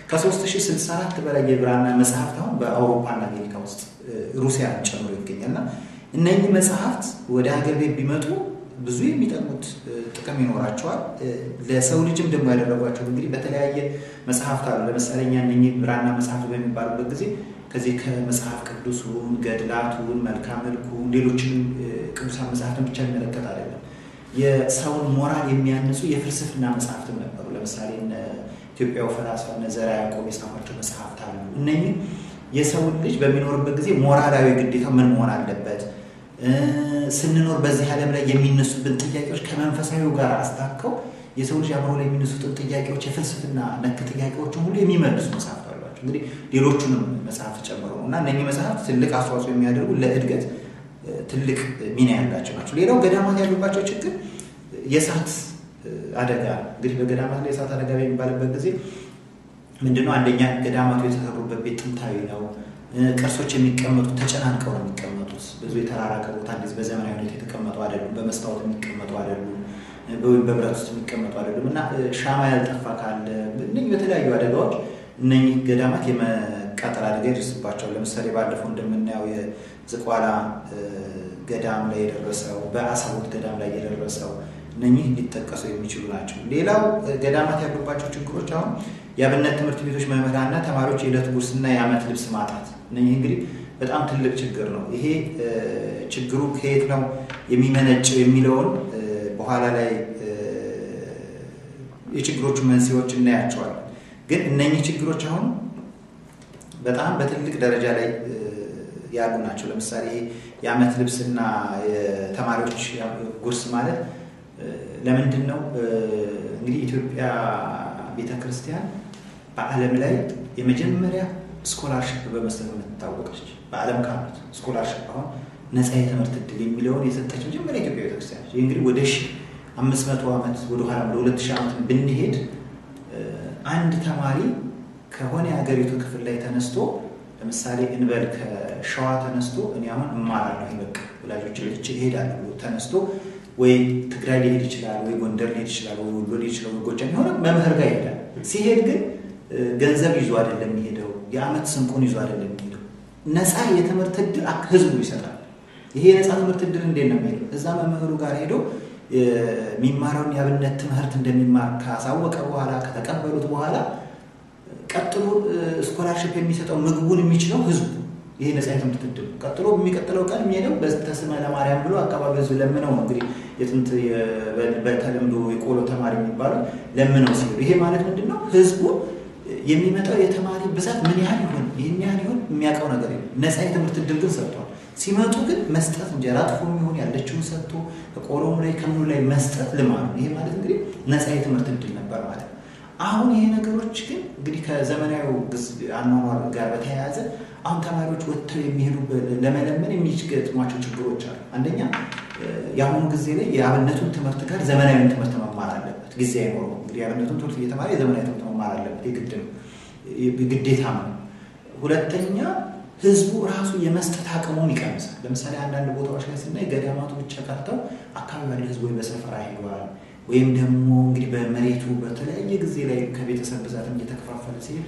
ከ3064 በላይ የብራና መጽሐፍት አሁን በአውሮፓና አሜሪካ ውስጥ ሩሲያን ጨምሮ ይገኛል እና እነኚህ መጽሐፍት ወደ ሀገር ቤት ቢመጡ ብዙ የሚጠቅሙት ጥቅም ይኖራቸዋል። ለሰው ልጅም ደግሞ ያደረጓቸው እንግዲህ በተለያየ መጽሐፍት አሉ። ለምሳሌ እኛ እነኚህ ብራና መጽሐፍት በሚባሉበት ጊዜ ከዚህ ከመጽሐፍ ቅዱሱን፣ ገድላቱን፣ መልክዓ መልኩን፣ ሌሎችንም ቅዱሳን መጽሐፍትን ብቻ የሚመለከት አይደለም። የሰውን ሞራል የሚያንጹ የፍልስፍና መጽሐፍትም ነበሩ። ለምሳሌ ኢትዮጵያው ፈላስፋ እነ ዘርዓ ያዕቆብ የጻፏቸው መጽሐፍት አሉ። እነኚህ የሰውን ልጅ በሚኖርበት ጊዜ ሞራላዊ ግዴታ ምን መሆን አለበት፣ ስንኖር በዚህ ዓለም ላይ የሚነሱብን ጥያቄዎች ከመንፈሳዊው ጋር አስታከው የሰው ልጅ አእምሮ ላይ የሚነሱትን ጥያቄዎች የፍልስፍና ነክ ጥያቄዎችን ሁሉ የሚመልሱ መጽሐፍት አሏቸው። እንግዲህ ሌሎቹንም መጽሐፍት ጨምሮ ነው እና እነኚህ መጽሐፍት ትልቅ አስተዋጽኦ የሚያደርጉ ለእድገት ትልቅ ሚና ያላቸው ናቸው። ሌላው ገዳማት ያሉባቸው ችግር የእሳት አደጋ እንግዲህ በገዳማት ላይ የእሳት አደጋ በሚባልበት ጊዜ ምንድነው? አንደኛ ገዳማቱ የተሰሩበት ቤት ጥንታዊ ነው። ቅርሶች የሚቀመጡት ተጨናንቀው ነው የሚቀመጡት። ብዙ የተራራቀ ቦታ እንደዚህ በዘመናዊ ሁኔታ የተቀመጡ አይደሉም። በመስታወት የሚቀመጡ አይደሉም። ወይም በብረት ውስጥ የሚቀመጡ አይደሉም እና ሻማ ያልጠፋ ካለ እነኝህ በተለያዩ አደጋዎች እነኝህ ገዳማት የመቃጠል አደጋ ይደርስባቸዋል። ለምሳሌ ባለፈው እንደምናየው የዝቋላ ገዳም ላይ የደረሰው በአሳቦት ገዳም ላይ የደረሰው እነኚህ ሊጠቀሱ የሚችሉ ናቸው። ሌላው ገዳማት ያሉባቸው ችግሮች አሁን የአብነት ትምህርት ቤቶች መምህራንና ተማሪዎች የዕለት ጉርስና የዓመት ልብስ ማጣት፣ እነኚህ እንግዲህ በጣም ትልቅ ችግር ነው። ይሄ ችግሩ ከየት ነው የሚመነጨው የሚለውን በኋላ ላይ የችግሮቹ መንስኤዎች እናያቸዋለን። ግን እነኚህ ችግሮች አሁን በጣም በትልቅ ደረጃ ላይ ያሉ ናቸው። ለምሳሌ ይሄ የዓመት ልብስና የተማሪዎች ጉርስ ማለት ለምንድን ነው እንግዲህ ኢትዮጵያ ቤተ ክርስቲያን በዓለም ላይ የመጀመሪያ ስኮላርሽፕ በመስጠት የምትታወቀች በዓለም ካሉት ስኮላርሽፕ አሁን ነፃ የትምህርት እድል የሚለውን የሰጠች መጀመሪያ ኢትዮጵያ ቤተክርስቲያን ነች። ይህ እንግዲህ ወደ ሺህ አምስት መቶ ዓመት ወደኋላ ወደ ሁለት ሺህ ዓመት ብንሄድ አንድ ተማሪ ከሆነ የሀገሪቱ ክፍል ላይ ተነስቶ ለምሳሌ እንበል ከሸዋ ተነስቶ እኔ አሁን እማራለሁ በቃ ወላጆች ልጅ ይሄዳሉ ብሎ ተነስቶ ወይ ትግራይ ሊሄድ ይችላል፣ ወይ ጎንደር ሊሄድ ይችላል፣ ወይ ወሎ ሊሄድ ይችላል፣ ወይ ጎጃም የሆነ መምህር ጋር ይሄዳል። ሲሄድ ግን ገንዘብ ይዞ አይደለም የሚሄደው፣ የዓመት ስንቁን ይዞ አይደለም የሚሄደው። ነፃ የትምህርት እድል ህዝቡ ይሰጣል። ይሄ የነፃ ትምህርት እድል እንዴት ነው የሚሄደው? እዛ መምህሩ ጋር ሄዶ የሚማረውን የአብነት ትምህርት እንደሚማር ካሳወቀ በኋላ ከተቀበሉት በኋላ ቀጥሎ ስኮላርሽፕ የሚሰጠው ምግቡን የሚችለው ህዝቡ ይሄ ነፃ የትምህርት እድል ቀጥሎ የሚቀጥለው ቀን የሚሄደው በተስመ ለማርያም ብሎ አካባቢ ህዝብ ለምነው ነው እንግዲህ የጥንት በተለምዶ የቆሎ ተማሪ የሚባለው ለምነው ሲሄዱ ይሄ ማለት ምንድን ነው ህዝቡ የሚመጣው የተማሪ ብዛት ምን ያህል ይሆን ይህን ያህል ይሆን የሚያውቀው ነገር የለም ነፃ የትምህርት እድል ግን ሰጥቷል ሲመጡ ግን መስጠት እንጀራ ጥፎ የሚሆን ያለችውን ሰጥቶ ከቆሎም ላይ ከምኑ ላይ መስጠት ልማድ ነው ይሄ ማለት እንግዲህ ነፃ የትምህርት እድል ነበር ማለት ነው አሁን ይሄ ነገሮች ግን እንግዲህ ከዘመናዊ አኗኗር ጋር በተያያዘ አሁን ተማሪዎች ወጥተው የሚሄዱ ለመለመን የሚገጥሟቸው ችግሮች አሉ። አንደኛ የአሁኑ ጊዜ ላይ የአብነቱን ትምህርት ጋር ዘመናዊን ትምህርት መማር አለበት። ጊዜ አይኖረው እንግዲህ የአብነቱን ትምህርት እየተማረ የዘመናዊ ትምህርት መማር አለበት። የግድ ነው፣ ግዴታም ነው። ሁለተኛ ህዝቡ ራሱ የመስጠት አቅሙም ይቀንሳል። ለምሳሌ አንዳንድ ቦታዎች ላይ ስናይ ገዳማቱ ብቻ ቀርተው አካባቢ ያለ ህዝቡ በሰፈራ ሄደዋል ወይም ደግሞ እንግዲህ በመሬቱ በተለያየ ጊዜ ላይ ከቤተሰብ ብዛትም እየተከፋፈለ ሲሄድ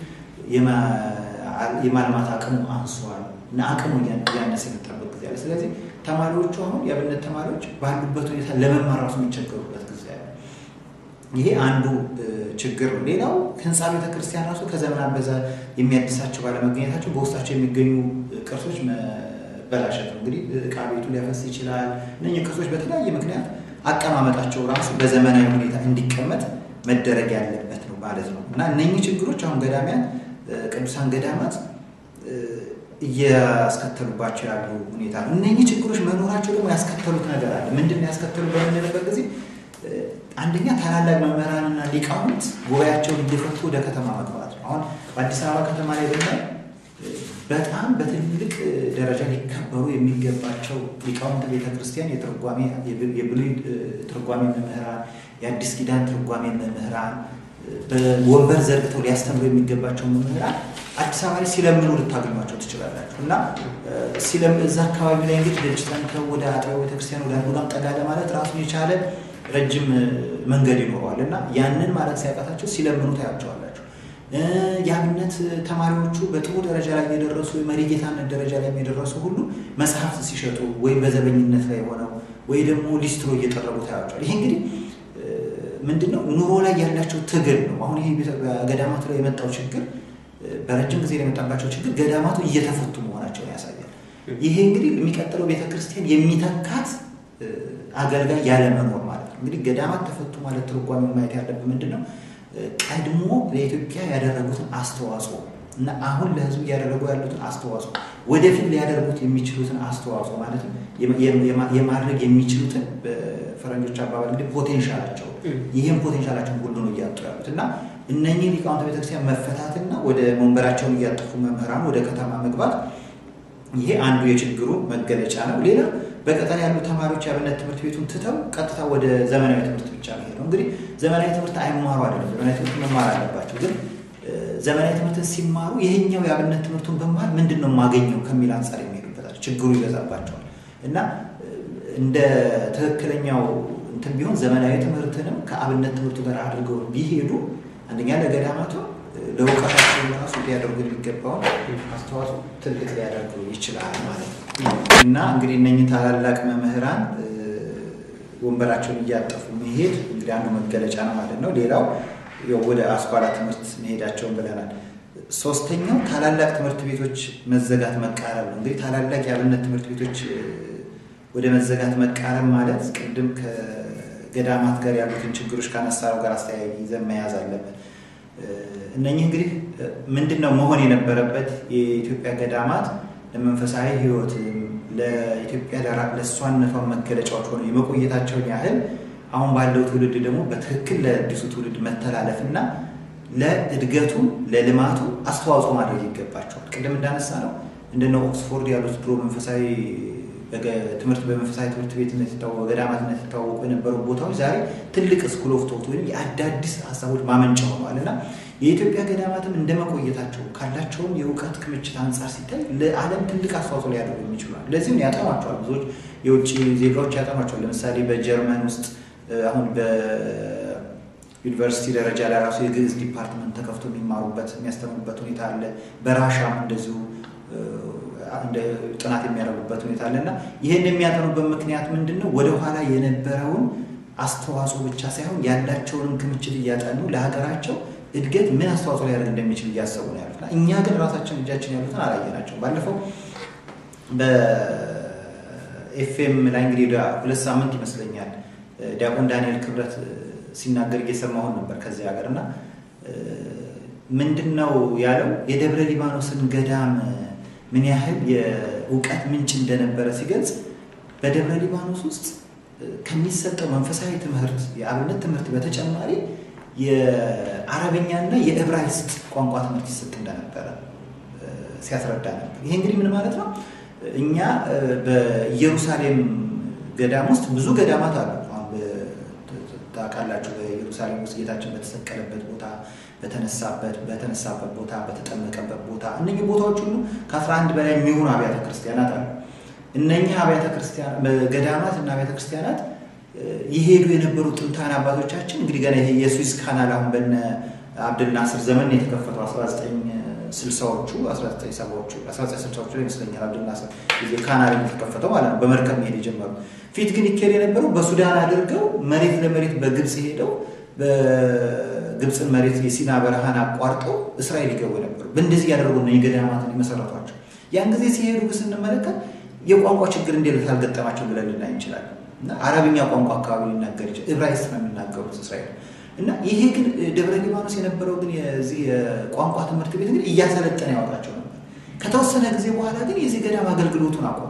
የማልማት አቅሙ አንሷል እና አቅሙ እያነሰ የመጣበት ጊዜ አለ። ስለዚህ ተማሪዎቹ አሁን የአብነት ተማሪዎች ባሉበት ሁኔታ ለመማር ራሱ የሚቸገሩበት ጊዜ አለ። ይሄ አንዱ ችግር ነው። ሌላው ህንፃ ቤተክርስቲያን ራሱ ከዘመናት በዛ የሚያድሳቸው ባለመገኘታቸው በውስጣቸው የሚገኙ ቅርሶች መበላሸት ነው። እንግዲህ እቃ ቤቱ ሊያፈስ ይችላል። እነኚህ ቅርሶች በተለያየ ምክንያት አቀማመጣቸው ራሱ በዘመናዊ ሁኔታ እንዲቀመጥ መደረግ ያለበት ነው ማለት ነው እና እነኚህ ችግሮች አሁን ገዳሚያን ቅዱሳን ገዳማት እያስከተሉባቸው ያሉ ሁኔታ ነው። እነኚህ ችግሮች መኖራቸው ደግሞ ያስከተሉት ነገር አለ። ምንድን ነው ያስከተሉት በምንልበት ጊዜ አንደኛ ታላላቅ መምህራንና ሊቃውንት ጉባኤያቸውን እየፈቱ ወደ ከተማ መግባት ነው። አሁን በአዲስ አበባ ከተማ ላይ ብናይ በጣም በትልቅ ደረጃ ሊከበሩ የሚገባቸው ሊቃውንት ቤተክርስቲያን የትርጓሜ የብሉይ ትርጓሜ መምህራን፣ የአዲስ ኪዳን ትርጓሜ መምህራን በወንበር ዘርግተው ሊያስተምሩ የሚገባቸው መምህራን አዲስ አበባ ላይ ሲለምኑ ልታገኟቸው ትችላላችሁ። እና እዛ አካባቢ ላይ እንግዲህ ደጅ ጠንተው ወደ አጥቢያ ቤተክርስቲያን ወደ አንዱ ጋር ጠጋ ለማለት ራሱን የቻለ ረጅም መንገድ ይኖረዋል እና ያንን ማለት ሲያቃታቸው ሲለምኑ ታያቸዋላችሁ። የአብነት ተማሪዎቹ በጥሩ ደረጃ ላይ የደረሱ የመሪ ጌታነት ደረጃ ላይ የደረሱ ሁሉ መጽሐፍት ሲሸጡ ወይም በዘበኝነት ላይ ሆነው ወይ ደግሞ ሊስትሮ እየጠረጉ ታያቸዋል። ይሄ እንግዲህ ምንድነው ኑሮ ላይ ያላቸው ትግል ነው። አሁን ይሄ ገዳማቱ ላይ የመጣው ችግር በረጅም ጊዜ የመጣባቸው ችግር ገዳማቱ እየተፈቱ መሆናቸውን ያሳያል። ይሄ እንግዲህ የሚቀጥለው ቤተክርስቲያን የሚተካት አገልጋይ ያለመኖር ማለት ነው። እንግዲህ ገዳማት ተፈቱ ማለት ትርጓሜ ማየት ያለብን ምንድን ነው? ቀድሞ ለኢትዮጵያ ያደረጉትን አስተዋጽኦ እና አሁን ለሕዝቡ እያደረጉ ያሉትን አስተዋጽኦ ወደፊት ሊያደርጉት የሚችሉትን አስተዋጽኦ ማለት የማድረግ የሚችሉትን በፈረንጆች አባባል እንግዲህ ፖቴንሻላቸው ይህም ፖቴንሻላቸውን ሁሉ ነው እያጡ ያሉት እና እነኚህ ሊቃውንተ ቤተክርስቲያን መፈታትና ወደ መንበራቸውን እያጠፉ መምህራን ወደ ከተማ መግባት ይሄ አንዱ የችግሩ መገለጫ ነው። ሌላ በቀጠና ያሉ ተማሪዎች የአብነት ትምህርት ቤቱን ትተው ቀጥታ ወደ ዘመናዊ ትምህርት ብቻ መሄድ ነው። እንግዲህ ዘመናዊ ትምህርት አይማሩ አይደለም፣ ዘመናዊ ትምህርት መማር አለባቸው። ግን ዘመናዊ ትምህርትን ሲማሩ ይሄኛው የአብነት ትምህርቱን በማር ምንድን ነው የማገኘው ከሚል አንጻር የሚሄዱበታል ችግሩ ይበዛባቸዋል እና እንደ ትክክለኛው እንትን ቢሆን ዘመናዊ ትምህርትንም ከአብነት ትምህርቱ ጋር አድርገው ቢሄዱ አንደኛ ለገዳማቱ ለእውቀታቸው ራሱ ሊያደርጉ የሚገባውን አስተዋጽኦ ትልቅ ሊያደርጉ ይችላል ማለት ነው እና እንግዲህ እነኝህ ታላላቅ መምህራን ወንበራቸውን እያጠፉ መሄድ እንግዲህ አንዱ መገለጫ ነው ማለት ነው። ሌላው ወደ አስኳላ ትምህርት መሄዳቸውን ብለናል። ሶስተኛው ታላላቅ ትምህርት ቤቶች መዘጋት መቃረብ ነው። እንግዲህ ታላላቅ የአብነት ትምህርት ቤቶች ወደ መዘጋት መቃረብ ማለት ቅድም ከገዳማት ጋር ያሉትን ችግሮች ካነሳነው ጋር አስተያየ ይዘን መያዝ አለበት። እነኚህ እንግዲህ ምንድን ነው መሆን የነበረበት የኢትዮጵያ ገዳማት ለመንፈሳዊ ሕይወትም ለኢትዮጵያ ለእሷነቷ መገለጫዎች ሆነው የመቆየታቸውን ያህል አሁን ባለው ትውልድ ደግሞ በትክክል ለአዲሱ ትውልድ መተላለፍ እና ለእድገቱ ለልማቱ አስተዋጽኦ ማድረግ ይገባቸዋል። ቅድም እንዳነሳ ነው እንደነ ኦክስፎርድ ያሉት ድሮ መንፈሳዊ ትምህርት በመንፈሳዊ ትምህርት ቤትነት የታወቁ በገዳማትነት የታወቁ የነበሩ ቦታዎች ዛሬ ትልቅ ስኩል ኦፍ ቶት ወይም የአዳዲስ ሀሳቦች ማመንጫ ሆነዋል እና የኢትዮጵያ ገዳማትም እንደመቆየታቸው ካላቸውም የእውቀት ክምችት አንጻር ሲታይ ለዓለም ትልቅ አስተዋጽኦ ሊያደርጉ የሚችላል። ለዚህም ያጠኗቸዋል። ብዙዎች የውጭ ዜጋዎች ያጠኗቸዋል። ለምሳሌ በጀርመን ውስጥ አሁን በዩኒቨርሲቲ ደረጃ ላይ ራሱ የግዕዝ ዲፓርትመንት ተከፍቶ የሚማሩበት የሚያስተምሩበት ሁኔታ አለ። በራሻም እንደዚሁ ጥናት የሚያደርጉበት ሁኔታ አለ እና ይህን የሚያጠኑበት ምክንያት ምንድን ነው? ወደኋላ የነበረውን አስተዋጽኦ ብቻ ሳይሆን ያላቸውንም ክምችት እያጠኑ ለሀገራቸው እድገት ምን አስተዋጽኦ ሊያደርግ እንደሚችል እያሰቡ ነው ያሉት። እኛ ግን ራሳችን እጃችን ያሉትን አላየናቸው። ባለፈው በኤፍኤም ላይ እንግዲህ ሁለት ሳምንት ይመስለኛል ዲያቆን ዳንኤል ክብረት ሲናገር እየሰማሁን ነበር ከዚህ ሀገር እና ምንድን ነው ያለው የደብረ ሊባኖስን ገዳም ምን ያህል የእውቀት ምንጭ እንደነበረ ሲገልጽ በደብረ ሊባኖስ ውስጥ ከሚሰጠው መንፈሳዊ ትምህርት የአብነት ትምህርት በተጨማሪ የአረበኛና የዕብራይስጥ ቋንቋ ትምህርት ይሰጥ እንደነበረ ሲያስረዳ ነበር። ይሄ እንግዲህ ምን ማለት ነው? እኛ በኢየሩሳሌም ገዳም ውስጥ ብዙ ገዳማት አሉ። ታውቃላችሁ፣ በኢየሩሳሌም ውስጥ ጌታችን በተሰቀለበት ቦታ፣ በተነሳበት በተነሳበት ቦታ፣ በተጠመቀበት ቦታ እነኚህ ቦታዎች ሁሉ ከአስራ አንድ በላይ የሚሆኑ አብያተ ክርስቲያናት አሉ። እነኚህ አብያተ ክርስቲያን ገዳማት እና አብያተ ክርስቲያናት ይሄዱ የነበሩ ጥንታን አባቶቻችን እንግዲህ ገና ይሄ የስዊዝ ካናል አሁን በነ አብድል ናስር ዘመን የተከፈተው 1960ዎቹ 1970ዎቹ 1960ዎቹ ላይ ይመስለኛል አብድል ናስር ጊዜ ካናል የተከፈተው ማለት ነው። በመርከብ መሄድ የጀመሩ ፊት ግን ይካሄድ የነበረው በሱዳን አድርገው መሬት ለመሬት በግብፅ ሄደው በግብፅን መሬት የሲና በረሃን አቋርጠው እስራኤል ይገቡ ነበሩ። በእንደዚህ ያደረጉ ነው የገዳማትን የመሰረቷቸው። ያን ጊዜ ሲሄዱ ስንመለከት የቋንቋ ችግር እንዴት አልገጠማቸው ብለን ልናይ እንችላለን። እና አረብኛ ቋንቋ አካባቢ ሊናገር ይችላል። ዕብራይስጥ ነው የሚናገሩት እስራኤል እና ይሄ ግን ደብረ ሊባኖስ የነበረው ግን የዚህ የቋንቋ ትምህርት ቤት ግን እያሰለጠነ ያወጣቸው ነበር። ከተወሰነ ጊዜ በኋላ ግን የዚህ ገዳም አገልግሎቱን አቆሙ።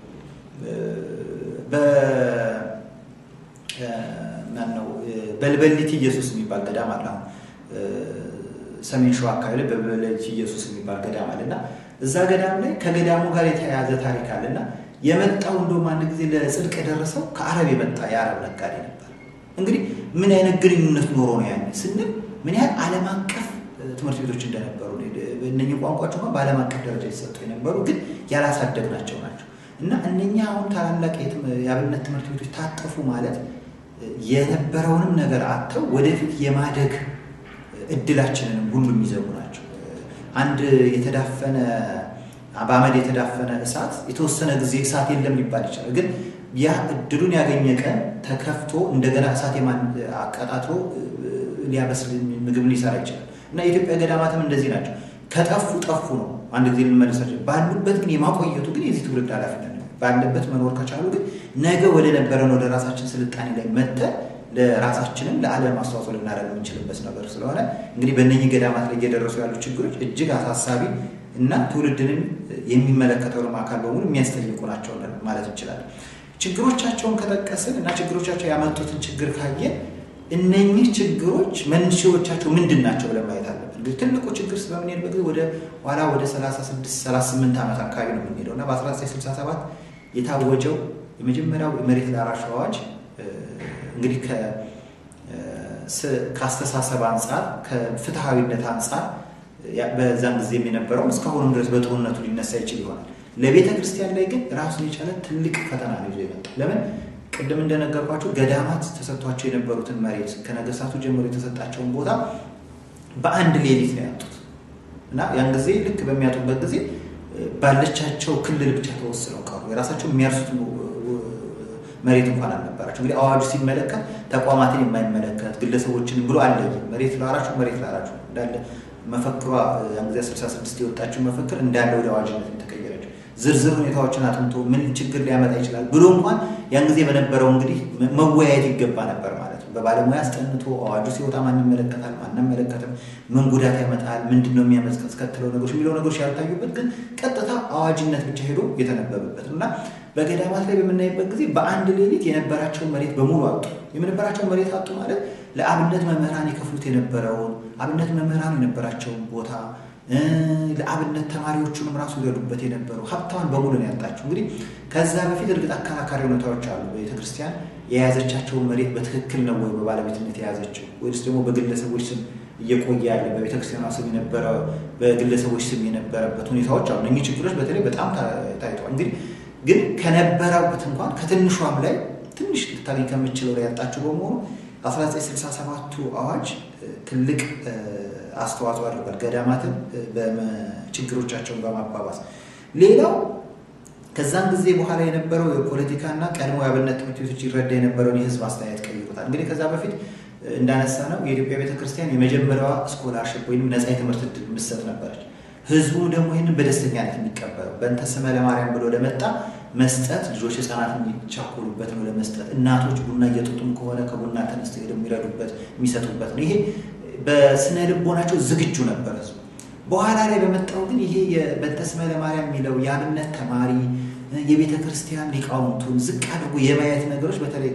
ማነው በልበሊት ኢየሱስ የሚባል ገዳም አለ። አሁን ሰሜን ሸዋ አካባቢ ላይ በልበሊት ኢየሱስ የሚባል ገዳም አለ እና እዛ ገዳም ላይ ከገዳሙ ጋር የተያያዘ ታሪክ አለ እና የመጣው እንደውም አንድ ጊዜ ለጽድቅ የደረሰው ከአረብ የመጣ የአረብ ነጋዴ ነበር። እንግዲህ ምን አይነት ግንኙነት ኖሮ ነው ያኔ ስንል ምን ያህል ዓለም አቀፍ ትምህርት ቤቶች እንደነበሩ እነኚህ ቋንቋዎች እንኳን በዓለም አቀፍ ደረጃ የተሰጡ የነበሩ ግን ያላሳደግናቸው ናቸው እና እነኛ አሁን ታላላቅ የአብነት ትምህርት ቤቶች ታጠፉ ማለት የነበረውንም ነገር አጥተው ወደፊት የማደግ እድላችንንም ሁሉ የሚዘጉ ናቸው። አንድ የተዳፈነ በአመድ የተዳፈነ እሳት የተወሰነ ጊዜ እሳት የለም ሊባል ይችላል። ግን ያ እድሉን ያገኘ ቀን ተከፍቶ እንደገና እሳት አቀጣጥሎ ሊያበስል ምግብ ሊሰራ ይችላል እና የኢትዮጵያ ገዳማትም እንደዚህ ናቸው። ከጠፉ ጠፉ ነው። አንድ ጊዜ ልንመለሳቸው ባሉበት ግን የማቆየቱ ግን የዚህ ትውልድ ኃላፊነት ነው። ባለበት መኖር ከቻሉ ግን ነገ ወደ ነበረን ወደ ራሳችን ስልጣኔ ላይ መጥተን ለራሳችንም ለዓለም አስተዋጽኦ ልናደርግ የምንችልበት ነገር ስለሆነ እንግዲህ በእነኚህ ገዳማት ላይ እየደረሱ ያሉ ችግሮች እጅግ አሳሳቢ እና ትውልድንም የሚመለከተውንም አካል በሙሉ የሚያስጠይቁ ናቸው ማለት እንችላለን። ችግሮቻቸውን ከጠቀስን እና ችግሮቻቸው ያመጡትን ችግር ካየን እነኚህ ችግሮች መንስኤዎቻቸው ምንድን ናቸው ብለን ማየት አለብን። እንግዲህ ትልቁ ችግር በምንሄድበት ጊዜ ወደ ኋላ ወደ 36 38 ዓመት አካባቢ ነው የምንሄደው እና በ1967 የታወጀው የመጀመሪያው የመሬት ላራሽ አዋጅ እንግዲህ ከአስተሳሰብ አንጻር ከፍትሐዊነት አንጻር በዛን ጊዜ የነበረው እስካሁንም ድረስ በጥሩነቱ ሊነሳ ይችል ይሆናል። ለቤተ ክርስቲያን ላይ ግን ራሱን የቻለ ትልቅ ፈተና ነው ይዞ የመጣው። ለምን ቅድም እንደነገርኳቸው ገዳማት ተሰጥቷቸው የነበሩትን መሬት ከነገስታቱ ጀምሮ የተሰጣቸውን ቦታ በአንድ ሌሊት ነው ያጡት እና ያን ጊዜ ልክ በሚያጡበት ጊዜ ባለቻቸው ክልል ብቻ ተወስነው ቀሩ። የራሳቸው የሚያርሱት መሬት እንኳን አልነበራቸው። እንግዲህ አዋጁ ሲመለከት ተቋማትን የማይመለከት ግለሰቦችን ብሎ አለየ። መሬት ላራችሁ መሬት ላራችሁ እንዳለ መፈክሯ ያን ጊዜ 66 የወጣችው መፈክር እንዳለ ወደ አዋጅነት የተቀየረችው ዝርዝር ሁኔታዎችን አጥንቶ ምን ችግር ሊያመጣ ይችላል ብሎ እንኳን ያን ጊዜ በነበረው እንግዲህ መወያየት ይገባ ነበር ማለት ነው። በባለሙያ አስጠንቶ አዋጁ ሲወጣ ማን ይመለከታል፣ ማን አይመለከትም፣ ምን ጉዳት ያመጣል፣ ምንድን ነው የሚያስከትለው ነገሮች የሚለው ነገሮች ያልታዩበት ግን ቀጥታ አዋጅነት ብቻ ሄዶ የተነበበበት እና በገዳማት ላይ በምናይበት ጊዜ በአንድ ሌሊት የነበራቸውን መሬት በሙሉ አጡ። የነበራቸውን መሬት አጡ ማለት ለአብነት መምህራን የከፍሉት የነበረውን አብነት መምህራኑ የነበራቸውን ቦታ ለአብነት ተማሪዎቹንም ራሱ ይረዱበት የነበረው ሀብታዋን በሙሉ ነው ያጣቸው። እንግዲህ ከዛ በፊት እርግጥ አከራካሪ ሁኔታዎች አሉ። ቤተክርስቲያን የያዘቻቸውን መሬት በትክክል ነው ወይ በባለቤትነት የያዘችው ወይስ ደግሞ በግለሰቦች ስም እየቆየ ያለ በቤተክርስቲያኗ ስም የነበረ በግለሰቦች ስም የነበረበት ሁኔታዎች አሉ። እኚህ ችግሮች በተለይ በጣም ታይተዋል። እንግዲህ ግን ከነበረበት እንኳን ከትንሿም ላይ ትንሽ ልታገኝ ከምችለው ላይ ያጣቸው በመሆኑ 1967ቱ አዋጅ ትልቅ አስተዋጽኦ አድርጓል ገዳማትን ችግሮቻቸውን በማባባስ። ሌላው ከዛን ጊዜ በኋላ የነበረው የፖለቲካና ቀድሞ የአብነት ትምህርት ቤቶች ይረዳ የነበረውን የህዝብ አስተያየት ቀይሮታል። እንግዲህ ከዛ በፊት እንዳነሳ ነው የኢትዮጵያ ቤተክርስቲያን የመጀመሪያዋ ስኮላርሽፕ ወይም ነፃ የትምህርት እድል የምትሰጥ ነበረች። ህዝቡ ደግሞ ይህንን በደስተኛነት የሚቀበለው በእንተ ስመ ለማርያም ብሎ ለመጣ መስጠት ልጆች ህፃናት የሚቻኮሉበት ነው ለመስጠት እናቶች ቡና እየጠጡም ከሆነ ከቡና ተነስተው ሄደው የሚረዱበት የሚሰጡበት ነው። ይሄ በስነ ልቦናቸው ዝግጁ ነበር ህዝቡ። በኋላ ላይ በመጣው ግን ይሄ በእንተ ስመ ለማርያም የሚለው የአብነት ተማሪ የቤተ ክርስቲያን ሊቃውንቱን ዝቅ አድርጎ የማየት ነገሮች በተለይ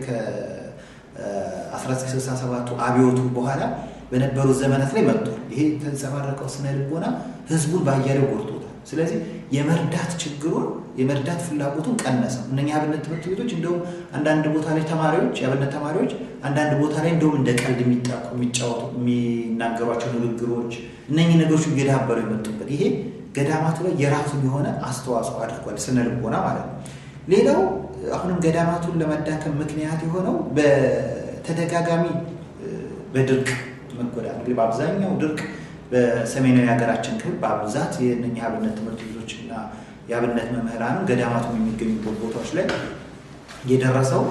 ከ1967ቱ አብዮቱ በኋላ በነበሩ ዘመናት ላይ መጥቷል። ይሄ የተንጸባረቀው ስነ ልቦና ህዝቡን ባያሌው ጎድቶታል። ስለዚህ የመርዳት ችግሩን የመርዳት ፍላጎቱን ቀነሰው። እነኛ የአብነት ትምህርት ቤቶች እንደውም አንዳንድ ቦታ ላይ ተማሪዎች የአብነት ተማሪዎች አንዳንድ ቦታ ላይ እንደውም እንደ ቀልድ የሚጣቁ የሚጫወቱ የሚናገሯቸው ንግግሮች እነኚህ ነገሮች እየዳበሩ የመጡበት ይሄ ገዳማቱ ላይ የራሱን የሆነ አስተዋጽኦ አድርጓል፣ ስነ ልቦና ማለት ነው። ሌላው አሁንም ገዳማቱን ለመዳከም ምክንያት የሆነው በተደጋጋሚ በድርቅ መጎዳት እንግዲህ በአብዛኛው ድርቅ በሰሜናዊ ሀገራችን ክፍል በብዛት የእነኛ የአብነት ትምህርት ቤቶች እና የአብነት መምህራንም ገዳማቱም የሚገኙበት ቦታዎች ላይ የደረሰው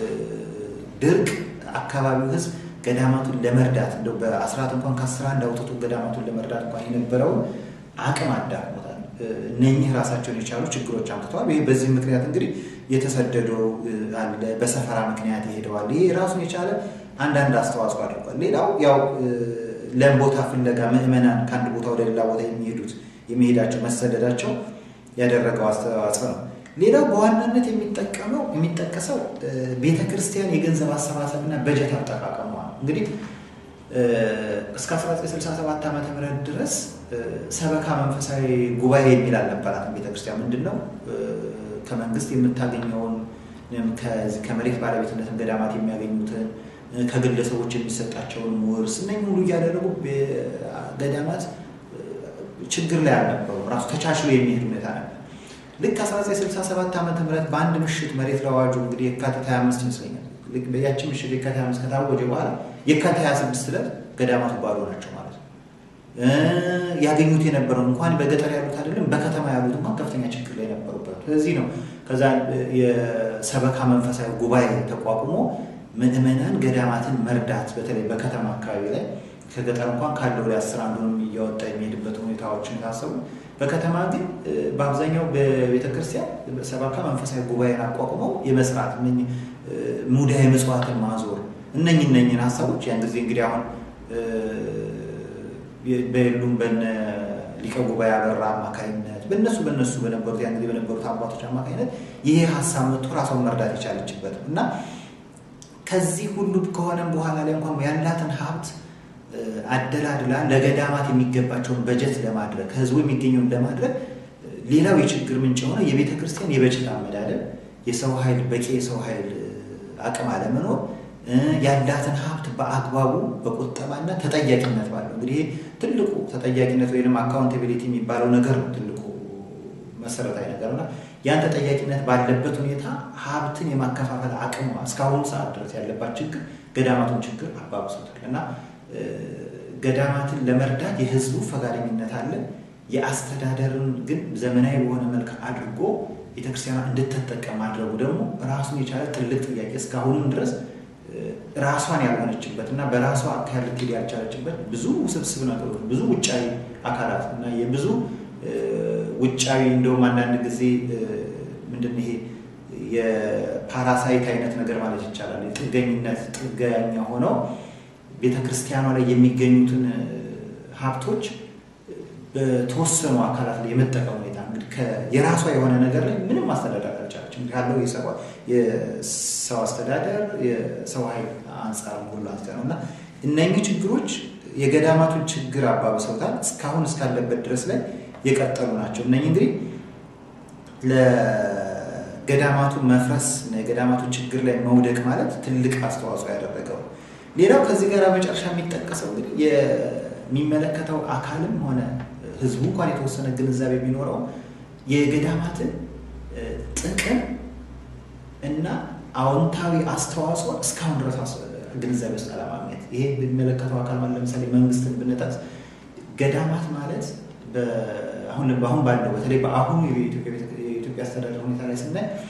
ድርቅ አካባቢው ህዝብ ገዳማቱን ለመርዳት እንደው በአስራት እንኳን ከአስራ አንድ አውጥቶ ገዳማቱን ለመርዳት እንኳን የነበረውን አቅም አዳክሞታል። እነኚህ ራሳቸውን የቻሉ ችግሮች አምጥተዋል። ይህ በዚህ ምክንያት እንግዲህ የተሰደደው አለ፣ በሰፈራ ምክንያት ይሄደዋል። ይሄ ራሱን የቻለ አንዳንድ አስተዋጽኦ አድርጓል። ሌላው ያው ለም ቦታ ፍለጋ ምዕመናን ከአንድ ቦታ ወደ ሌላ ቦታ የሚሄዱት የሚሄዳቸው መሰደዳቸው ያደረገው አስተዋጽኦ ነው። ሌላው በዋናነት የሚጠቀመው የሚጠቀሰው ቤተ ክርስቲያን የገንዘብ አሰባሰብና በጀት አጠቃቀሟ ነው። እንግዲህ እስከ 1967 ዓ ም ድረስ ሰበካ መንፈሳዊ ጉባኤ የሚል አልነበራትም። ቤተክርስቲያን ምንድን ነው ከመንግስት የምታገኘውን ከመሬት ባለቤትነትን ገዳማት የሚያገኙትን ከግለሰቦች የሚሰጣቸውን ውርስ እነኝህ ሙሉ እያደረጉ ገዳማት ችግር ላይ አልነበሩ። ራሱ ተቻችሎ የሚሄድ ሁኔታ ነበር። ልክ 1967 ዓ ም በአንድ ምሽት መሬት ለአዋጁ እንግዲህ የካቲት 25 ይመስለኛል በያቺ ምሽት የካቲት 25 ከታወጀ በኋላ የካቲት 26 ዕለት ገዳማቱ ባዶ ናቸው ማለት ነው። ያገኙት የነበረው እንኳን በገጠር ያሉት አይደለም በከተማ ያሉት እንኳን ከፍተኛ ችግር ላይ ነበሩበት። ስለዚህ ነው ከዛ የሰበካ መንፈሳዊ ጉባኤ ተቋቁሞ ምዕመናን ገዳማትን መርዳት በተለይ በከተማ አካባቢ ላይ ከገጠር እንኳን ካለው ላይ አስር አንዱንም እያወጣ የሚሄድበት ሁኔታዎችን ታሰቡ። በከተማ ግን በአብዛኛው በቤተክርስቲያን ሰበካ መንፈሳዊ ጉባኤን አቋቁመው የመስራት ሙዳየ ምጽዋትን ማዞር እነኝ እነኝን ሀሳቦች ያን ጊዜ እንግዲህ አሁን በየሉም በነ ሊቀ ጉባኤ አበራ አማካኝነት በእነሱ በእነሱ በነበሩት ያን ጊዜ በነበሩት አባቶች አማካኝነት ይሄ ሀሳብ መጥቶ ራሷን መርዳት የቻለችበት እና ከዚህ ሁሉ ከሆነም በኋላ ላይ እንኳን ያላትን ሀብት አደላድላ ለገዳማት የሚገባቸውን በጀት ለማድረግ ከህዝቡ የሚገኘውን ለማድረግ ሌላው የችግር ምንጭ የሆነ የቤተ ክርስቲያን የበጀት አመዳደብ፣ የሰው ኃይል በቂ የሰው ኃይል አቅም አለመኖር፣ ያላትን ሀብት በአግባቡ በቁጠባና ተጠያቂነት ባለው እንግዲህ ትልቁ ተጠያቂነት ወይም አካውንታቢሊቲ የሚባለው ነገር ነው ትልቁ መሰረታዊ ነገር እና ያን ተጠያቂነት ባለበት ሁኔታ ሀብትን የማከፋፈል አቅሟ እስካሁኑ ሰዓት ድረስ ያለባት ችግር ገዳማቱን ችግር አባብሶታል እና ገዳማትን ለመርዳት የህዝቡ ፈቃደኝነት አለ። የአስተዳደርን ግን ዘመናዊ በሆነ መልክ አድርጎ ቤተክርስቲያኗ እንድትጠቀም ማድረጉ ደግሞ ራሱን የቻለ ትልቅ ጥያቄ እስካሁንም ድረስ ራሷን ያልሆነችበት እና በራሷ አካል ልትሄድ ያልቻለችበት ብዙ ውስብስብ ነገሮች ብዙ ውጫዊ አካላት እና የብዙ ውጫዊ እንደውም አንዳንድ ጊዜ ምንድን ይሄ የፓራሳይት አይነት ነገር ማለት ይቻላል። የጥገኝነት ጥገኛ ሆነው ቤተ ክርስቲያኗ ላይ የሚገኙትን ሀብቶች በተወሰኑ አካላት ላይ የመጠቀም ሁኔታ እንግዲህ የራሷ የሆነ ነገር ላይ ምንም ማስተዳደር አልቻለችም። ካለው የሰው አስተዳደር የሰው ኃይል አንጻር ሁሉ አንጻር ነው እና እነኚህ ችግሮች የገዳማቱን ችግር አባብሰውታል። እስካሁን እስካለበት ድረስ ላይ የቀጠሉ ናቸው። እነኚህ እንግዲህ ለገዳማቱ መፍረስ እና የገዳማቱ ችግር ላይ መውደቅ ማለት ትልቅ አስተዋጽኦ ያደረገው ሌላው ከዚህ ጋር መጨረሻ የሚጠቀሰው እንግዲህ የሚመለከተው አካልም ሆነ ህዝቡ እንኳን የተወሰነ ግንዛቤ ቢኖረው የገዳማትን ጥቅም እና አዎንታዊ አስተዋጽኦ እስካሁን ድረስ ግንዛቤ ውስጥ አለማግኘት። ይሄ የሚመለከተው አካል ማለት ለምሳሌ መንግስትን ብንጠቅስ ገዳማት ማለት አሁን ባለው በተለይ በአሁኑ የኢትዮጵያ አስተዳደር ሁኔታ ላይ ስናይ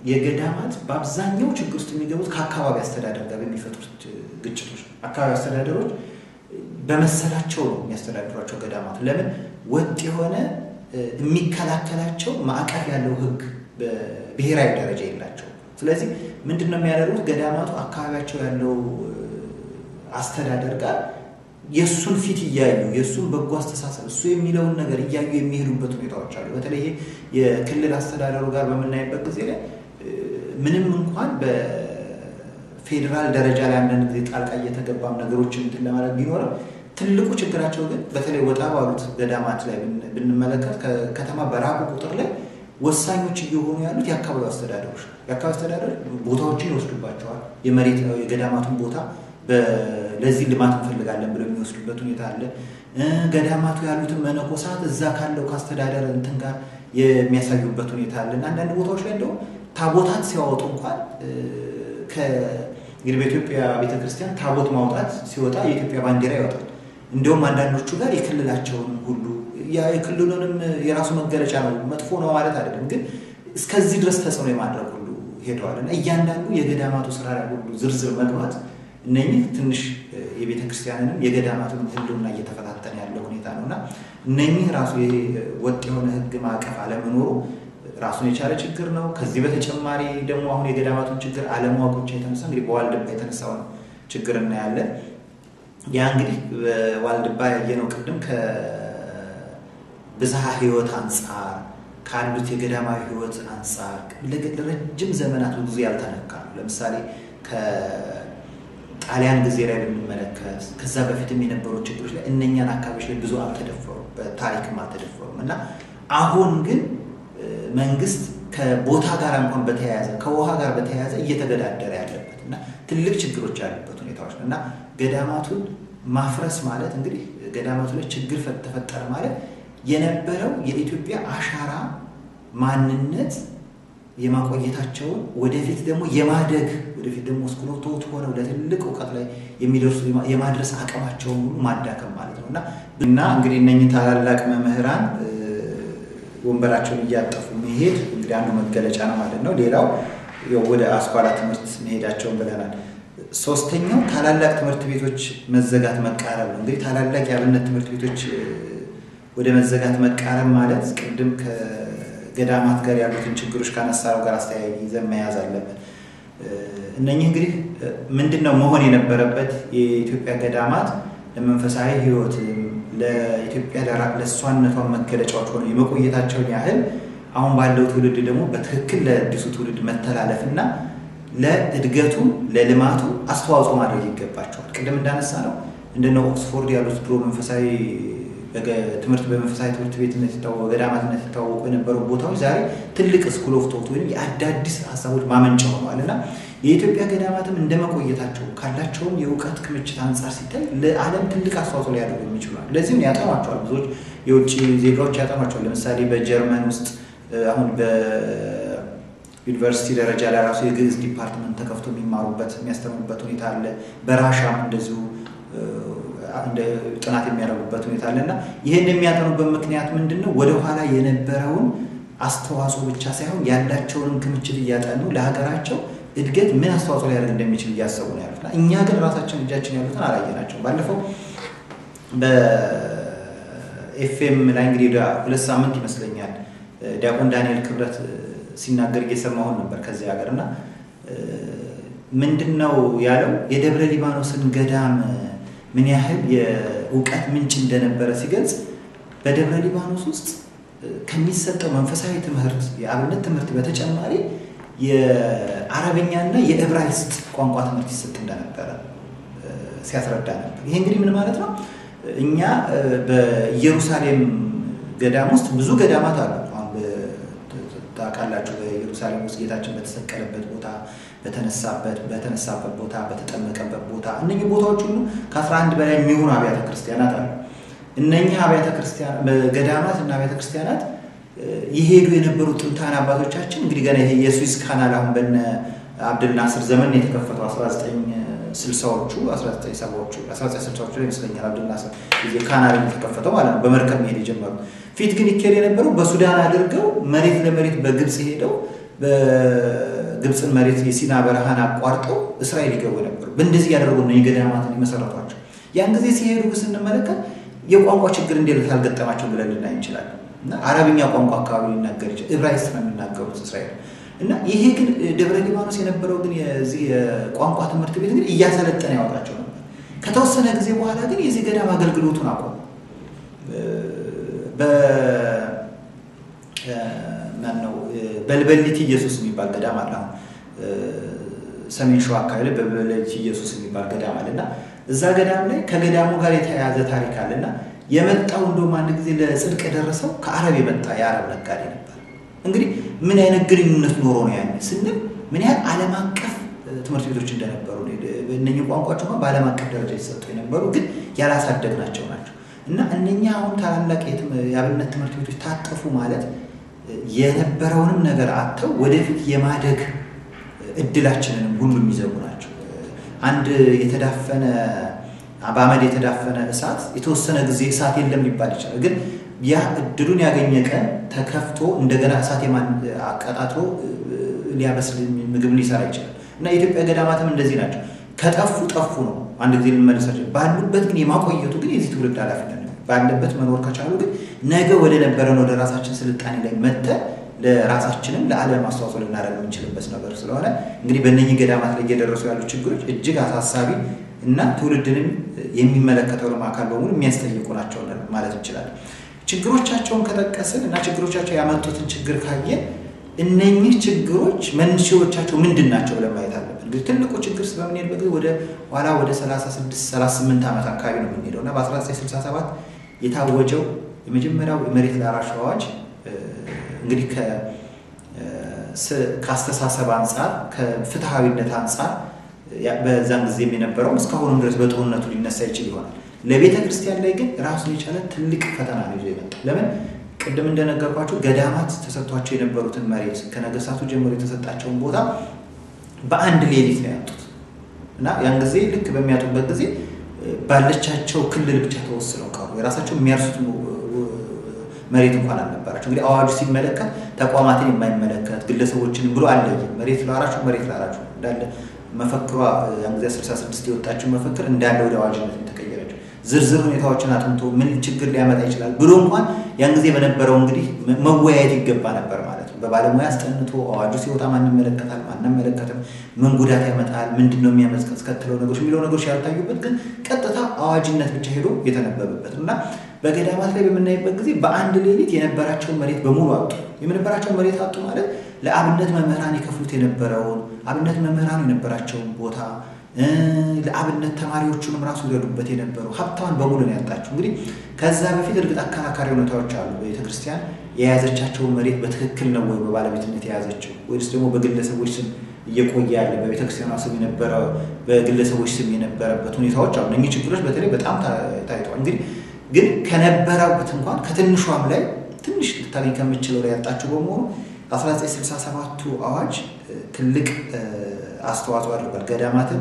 የገዳማት በአብዛኛው ችግር ውስጥ የሚገቡት ከአካባቢ አስተዳደር ጋር በሚፈጥሩት ግጭቶች ነው። አካባቢ አስተዳደሮች በመሰላቸው ነው የሚያስተዳድሯቸው ገዳማት። ለምን ወጥ የሆነ የሚከላከላቸው ማዕቀፍ ያለው ሕግ በብሔራዊ ደረጃ የላቸው። ስለዚህ ምንድን ነው የሚያደርጉት? ገዳማቱ አካባቢያቸው ያለው አስተዳደር ጋር የእሱን ፊት እያዩ የእሱን በጎ አስተሳሰብ እሱ የሚለውን ነገር እያዩ የሚሄዱበት ሁኔታዎች አሉ። በተለይ የክልል አስተዳደሩ ጋር በምናይበት ጊዜ ላይ ምንም እንኳን በፌዴራል ደረጃ ላይ አንዳንድ ጊዜ ጣልቃ እየተገባም ነገሮችን እንትን ለማድረግ ቢኖርም ትልቁ ችግራቸው ግን በተለይ ወጣ ባሉት ገዳማት ላይ ብንመለከት ከከተማ በራቁ ቁጥር ላይ ወሳኞች እየሆኑ ያሉት የአካባቢ አስተዳደሮች የአካባቢ አስተዳደር ቦታዎችን ይወስዱባቸዋል። የመሬት የገዳማቱን ቦታ ለዚህ ልማት እንፈልጋለን ብለው የሚወስዱበት ሁኔታ አለ። ገዳማቱ ያሉትን መነኮሳት እዛ ካለው ከአስተዳደር እንትን ጋር የሚያሳዩበት ሁኔታ አለ እና አንዳንድ ቦታዎች ላይ እንደውም ታቦታት ሲያወጡ እንኳን እንግዲህ በኢትዮጵያ ቤተክርስቲያን ታቦት ማውጣት ሲወጣ የኢትዮጵያ ባንዲራ ይወጣል። እንዲሁም አንዳንዶቹ ጋር የክልላቸውን ሁሉ የክልሉንም የራሱ መገለጫ ነው፣ መጥፎ ነው ማለት አይደለም፣ ግን እስከዚህ ድረስ ተጽዕኖ የማድረግ ሁሉ ሄደዋል እና እያንዳንዱ የገዳማቱ ስራ ላይ ሁሉ ዝርዝር መግባት እነኚህ ትንሽ የቤተ ክርስቲያንንም የገዳማቱንም ሕልውና እየተፈታተነ ያለ ሁኔታ ነው እና እነኚህ ራሱ ይሄ ወጥ የሆነ ሕግ ማዕቀፍ አለመኖሩ ራሱን የቻለ ችግር ነው። ከዚህ በተጨማሪ ደግሞ አሁን የገዳማቱን ችግር አለማወቅ ብቻ የተነሳ እንግዲህ በዋልድባ የተነሳውን ችግር እናያለን። ያ እንግዲህ በዋልድባ ያየነው ቅድም ከብዝሃ ሕይወት አንጻር ካሉት የገዳማዊ ሕይወት አንጻር ለረጅም ዘመናት ብዙ ያልተነካ ነው። ለምሳሌ ጣሊያን ጊዜ ላይ ብንመለከት ከዛ በፊትም የነበሩ ችግሮች ላይ እነኛን አካባቢዎች ላይ ብዙ አልተደፈሩም፣ በታሪክም አልተደፈሩም እና አሁን ግን መንግስት ከቦታ ጋር እንኳን በተያያዘ ከውሃ ጋር በተያያዘ እየተገዳደረ ያለበት እና ትልቅ ችግሮች ያሉበት ሁኔታዎች ነው እና ገዳማቱን ማፍረስ ማለት እንግዲህ ገዳማቱ ላይ ችግር ተፈጠረ ማለት የነበረው የኢትዮጵያ አሻራ ማንነት የማቆየታቸውን ወደፊት ደግሞ የማደግ ወደፊት ደግሞ እስክሎቶት ሆነው ለትልቅ እውቀት ላይ የሚደርሱ የማድረስ አቅማቸውን ሁሉ ማዳከም ማለት ነው እና እና እንግዲህ እነኝህ ታላላቅ መምህራን ወንበራቸውን እያጠፉ መሄድ እንግዲህ አንዱ መገለጫ ነው ማለት ነው። ሌላው ወደ አስኳላ ትምህርት መሄዳቸውን ብለናል። ሶስተኛው ታላላቅ ትምህርት ቤቶች መዘጋት መቃረብ ነው። እንግዲህ ታላላቅ የአብነት ትምህርት ቤቶች ወደ መዘጋት መቃረብ ማለት ቅድም ከገዳማት ጋር ያሉትን ችግሮች ካነሳነው ጋር አስተያየ ይዘን መያዝ አለብን። እነኚህ እንግዲህ ምንድን ነው መሆን የነበረበት የኢትዮጵያ ገዳማት ለመንፈሳዊ ሕይወትም ለኢትዮጵያ ለእሷነቷን መገለጫዎች ሆነው የመቆየታቸውን ያህል አሁን ባለው ትውልድ ደግሞ በትክክል ለአዲሱ ትውልድ መተላለፍ እና ለእድገቱ ለልማቱ አስተዋጽኦ ማድረግ ይገባቸዋል። ቅድም እንዳነሳ ነው እንደነ ኦክስፎርድ ያሉት ድሮ መንፈሳዊ ትምህርት በመንፈሳዊ ትምህርት ቤትነት በገዳማትነት የታወቁ የነበሩ ቦታዎች ዛሬ ትልቅ ስኩል ኦፍ ቶት ወይም የአዳዲስ ሀሳቦች ማመንጫ ሆነዋል እና የኢትዮጵያ ገዳማትም እንደመቆየታቸው ካላቸውም የእውቀት ክምችት አንጻር ሲታይ ለዓለም ትልቅ አስተዋጽኦ ሊያደርጉ የሚችሏል። ለዚህም ያጠኗቸዋል። ብዙዎች የውጭ ዜጋዎች ያጠኗቸዋል። ለምሳሌ በጀርመን ውስጥ አሁን በዩኒቨርሲቲ ደረጃ ላይ ራሱ የግዕዝ ዲፓርትመንት ተከፍቶ የሚማሩበት የሚያስተምሩበት ሁኔታ አለ። በራሻም እንደዚሁ ጥናት የሚያደርጉበት ሁኔታ አለ እና ይህን የሚያጠኑበት ምክንያት ምንድን ነው? ወደኋላ የነበረውን አስተዋጽኦ ብቻ ሳይሆን ያላቸውንም ክምችት እያጠኑ ለሀገራቸው እድገት ምን አስተዋጽኦ ሊያደርግ እንደሚችል እያሰቡ ነው ያሉት። እኛ ግን ራሳችን እጃችን ያሉትን አላየናቸው። ባለፈው በኤፍኤም ላይ እንግዲህ ሁለት ሳምንት ይመስለኛል ዲያቆን ዳንኤል ክብረት ሲናገር እየሰማሁን ነበር ከዚህ ሀገር እና ምንድን ነው ያለው የደብረ ሊባኖስን ገዳም ምን ያህል የእውቀት ምንጭ እንደነበረ ሲገልጽ በደብረ ሊባኖስ ውስጥ ከሚሰጠው መንፈሳዊ ትምህርት የአብነት ትምህርት በተጨማሪ የአረበኛና የዕብራይስጥ ቋንቋ ትምህርት ይሰጥ እንደነበረ ሲያስረዳ ነበር። ይሄ እንግዲህ ምን ማለት ነው? እኛ በኢየሩሳሌም ገዳም ውስጥ ብዙ ገዳማት አሉ። ታውቃላችሁ፣ በኢየሩሳሌም ውስጥ ጌታችን በተሰቀለበት ቦታ፣ በተነሳበት በተነሳበት ቦታ፣ በተጠመቀበት ቦታ እነኚህ ቦታዎች ሁሉ ከአስራ አንድ በላይ የሚሆኑ አብያተ ክርስቲያናት አሉ። እነኚህ አብያተ ክርስቲያን ገዳማት እና አብያተ ክርስቲያናት የሄዱ የነበሩ ጥንታን አባቶቻችን እንግዲህ ገና ይሄ የስዊዝ ካናል አሁን በነ አብድል ናስር ዘመን የተከፈተው 1960ዎቹ 1970ዎቹ 1960ዎቹ ላይ ይመስለኛል አብድል ናስር ጊዜ ካናል የተከፈተው ማለት ነው። በመርከብ መሄድ የጀመሩ ፊት ግን ይካሄድ የነበረው በሱዳን አድርገው መሬት ለመሬት በግብፅ ሄደው የግብፅን መሬት የሲና በረሃን አቋርጠው እስራኤል ይገቡ ነበሩ። በእንደዚህ ያደረጉ ነው የገዳማትን የመሰረቷቸው። ያን ጊዜ ሲሄዱ ስንመለከት የቋንቋ ችግር እንዴት አልገጠማቸው ብለን ልናይ እንችላለን። እና አረብኛ ቋንቋ አካባቢ ሊናገር ይችላል። ዕብራይስጥ ነው የሚናገሩት እስራኤል እና ይሄ ግን ደብረ ሊባኖስ የነበረው ግን የዚህ የቋንቋ ትምህርት ቤት ግን እያሰለጠነ ያወጣቸው ነበር። ከተወሰነ ጊዜ በኋላ ግን የዚህ ገዳም አገልግሎቱን አቆሙ። ማነው በልበሊት ኢየሱስ የሚባል ገዳም አለ። አሁን ሰሜን ሸዋ አካባቢ ላይ በልበሊት ኢየሱስ የሚባል ገዳም አለ እና እዛ ገዳም ላይ ከገዳሙ ጋር የተያያዘ ታሪክ አለ እና የመጣው እንደውም አንድ ጊዜ ለጽድቅ የደረሰው ከአረብ የመጣ የአረብ ነጋዴ ነበር። እንግዲህ ምን አይነት ግንኙነት ኖሮ ነው ያን ስንል ምን ያህል ዓለም አቀፍ ትምህርት ቤቶች እንደነበሩ እነኚህ ቋንቋዎች እንኳን በዓለም አቀፍ ደረጃ የተሰጡ የነበሩ ግን ያላሳደግናቸው ናቸው እና እነኛ አሁን ታላላቅ የአብነት ትምህርት ቤቶች ታጠፉ ማለት የነበረውንም ነገር አጥተው ወደፊት የማደግ እድላችንንም ሁሉ የሚዘጉ ናቸው። አንድ የተዳፈነ በአመድ የተዳፈነ እሳት የተወሰነ ጊዜ እሳት የለም ሊባል ይችላል። ግን ያ እድሉን ያገኘ ቀን ተከፍቶ እንደገና እሳት አቀጣጥሎ ሊያበስል ምግብ ሊሰራ ይችላል እና የኢትዮጵያ ገዳማትም እንደዚህ ናቸው። ከጠፉ ጠፉ ነው። አንድ ጊዜ ልንመለሳቸው ባሉበት ግን የማቆየቱ ግን የዚህ ትውልድ ኃላፊነት ነው። ባለበት መኖር ከቻሉ ግን ነገ ወደ ነበረን ወደ ራሳችን ስልጣኔ ላይ መጥተን ለራሳችንም ለዓለም አስተዋጽኦ ልናደርግ የምንችልበት ነገር ስለሆነ እንግዲህ በእነኚህ ገዳማት ላይ እየደረሱ ያሉ ችግሮች እጅግ አሳሳቢ እና ትውልድንም የሚመለከተውንም አካል በሙሉ የሚያስጠይቁ ናቸው ማለት እንችላለን። ችግሮቻቸውን ከጠቀስን እና ችግሮቻቸው ያመጡትን ችግር ካየን እነኚህ ችግሮች መንስኤዎቻቸው ምንድን ናቸው ብለን ማየት አለብን። እንግዲህ ትልቁ ችግር በምንሄድበት ጊዜ ወደ ኋላ ወደ 36 38 ዓመት አካባቢ ነው የምንሄደው እና በ1967 የታወጀው የመጀመሪያው የመሬት ላራሹ አዋጅ እንግዲህ ከአስተሳሰብ አንጻር ከፍትሐዊነት አንጻር በዛን ጊዜም የነበረው እስካሁንም ድረስ በጥሩነቱ ሊነሳ ይችል ይሆናል። ለቤተ ክርስቲያን ላይ ግን ራሱን የቻለ ትልቅ ፈተና ነው ይዞ የመጣው። ለምን ቅድም እንደነገርኳቸው ገዳማት ተሰጥቷቸው የነበሩትን መሬት ከነገስታቱ ጀምሮ የተሰጣቸውን ቦታ በአንድ ሌሊት ነው ያጡት እና ያን ጊዜ ልክ በሚያጡበት ጊዜ ባለቻቸው ክልል ብቻ ተወስነው ቀሩ። የራሳቸው የሚያርሱት መሬት እንኳን አልነበራቸው። እንግዲህ አዋጁ ሲመለከት ተቋማትን የማይመለከት ግለሰቦችን ብሎ አለየ። መሬት ላራችሁ መሬት ላራችሁ እንዳለ መፈክሯ ያን ጊዜ 66 የወጣችው መፈክር እንዳለ ወደ አዋጅነት የተቀየረችው ዝርዝር ሁኔታዎችን አጥንቶ ምን ችግር ሊያመጣ ይችላል ብሎ እንኳን ያን ጊዜ በነበረው እንግዲህ መወያየት ይገባ ነበር ማለት ነው። በባለሙያ አስጠንቶ አዋጁ ሲወጣ ማን ይመለከታል፣ ማን አይመለከትም፣ ምን ጉዳት ያመጣል፣ ምንድን ነው የሚያስከትለው ነገሮች የሚለው ነገሮች ያልታዩበት ግን ቀጥታ አዋጅነት ብቻ ሄዶ የተነበበበት እና በገዳማት ላይ በምናይበት ጊዜ በአንድ ሌሊት የነበራቸውን መሬት በሙሉ አጡ። የነበራቸውን መሬት አጡ ማለት ለአብነት መምህራን የከፍሉት የነበረውን አብነት መምህራኑ የነበራቸውን ቦታ ለአብነት ተማሪዎቹንም ራሱ ይረዱበት የነበሩ ሀብታዋን በሙሉ ነው ያጣቸው። እንግዲህ ከዛ በፊት እርግጥ አከራካሪ ሁኔታዎች አሉ። ቤተክርስቲያን የያዘቻቸውን መሬት በትክክል ነው ወይ በባለቤትነት የያዘችው ወይስ ደግሞ በግለሰቦች ስም እየቆየ ያለ በቤተክርስቲያኗ ስም የነበረ በግለሰቦች ስም የነበረበት ሁኔታዎች አሉ። እነኚህ ችግሮች በተለይ በጣም ታይተዋል። እንግዲህ ግን ከነበረበት እንኳን ከትንሿም ላይ ትንሽ ልታገኝ ከምችለው ላይ ያጣቸው በመሆኑ 1967ቱ አዋጅ ትልቅ አስተዋጽኦ አድርጓል ገዳማትን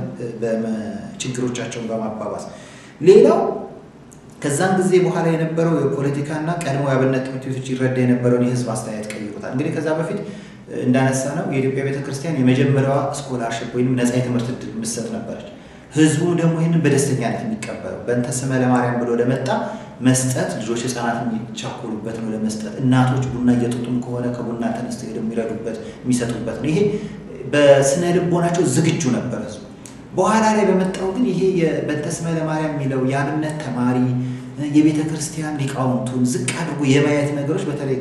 ችግሮቻቸውን በማባባስ። ሌላው ከዛን ጊዜ በኋላ የነበረው የፖለቲካና ቀድሞ የአብነት ትምህርት ቤቶች ይረዳ የነበረውን የህዝብ አስተያየት ቀይሮታል። እንግዲህ ከዛ በፊት እንዳነሳ ነው የኢትዮጵያ ቤተክርስቲያን የመጀመሪያዋ ስኮላርሽፕ ወይም ነፃ የትምህርት እድል የምትሰጥ ነበረች። ህዝቡም ደግሞ ይህንን በደስተኛነት የሚቀበለው በእንተ ስመ ለማርያም ብሎ ለመጣ መስጠት ልጆች ህፃናት የሚቻኮሉበት ነው ለመስጠት እናቶች ቡና እየጠጡም ከሆነ ከቡና ተነስተው ሄደው የሚረዱበት የሚሰጡበት ነው። ይሄ በስነ ልቦናቸው ዝግጁ ነበር ህዝቡ። በኋላ ላይ በመጣው ግን ይሄ በእንተ ስመ ለማርያም የሚለው የአብነት ተማሪ የቤተ ክርስቲያን ሊቃውንቱን ዝቅ አድርጎ የማየት ነገሮች በተለይ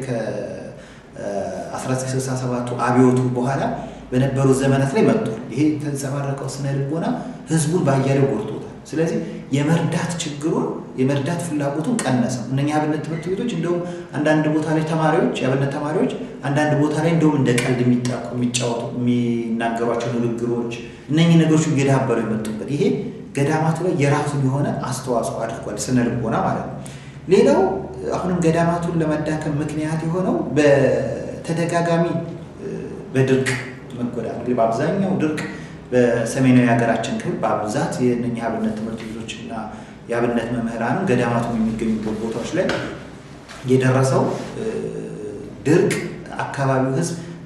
ከ1967ቱ አብዮቱ በኋላ በነበሩ ዘመናት ላይ መጥቷል። ይሄ የተንጸባረቀው ስነ ልቦና ህዝቡን ባያሌው ጎድቶታል። ስለዚህ የመርዳት ችግሩን የመርዳት ፍላጎቱን ቀነሰው። እነኛ የአብነት ትምህርት ቤቶች እንደውም አንዳንድ ቦታ ላይ ተማሪዎች የአብነት ተማሪዎች አንዳንድ ቦታ ላይ እንደውም እንደ ቀልድ የሚጫወቱ የሚናገሯቸው ንግግሮች እነኚህ ነገሮች እየዳበሩ የመጡበት ይሄ ገዳማቱ ላይ የራሱን የሆነ አስተዋጽኦ አድርጓል፣ ስነ ልቦና ማለት ነው። ሌላው አሁንም ገዳማቱን ለመዳከም ምክንያት የሆነው በተደጋጋሚ በድርቅ መጎዳት እንግዲህ በአብዛኛው ድርቅ በሰሜናዊ ሀገራችን ክፍል በአብዛት የእነኛ የአብነት ትምህርት ቤቶች እና የአብነት መምህራንም ገዳማቱም የሚገኙበት ቦታዎች ላይ የደረሰው ድርቅ አካባቢው ህዝብ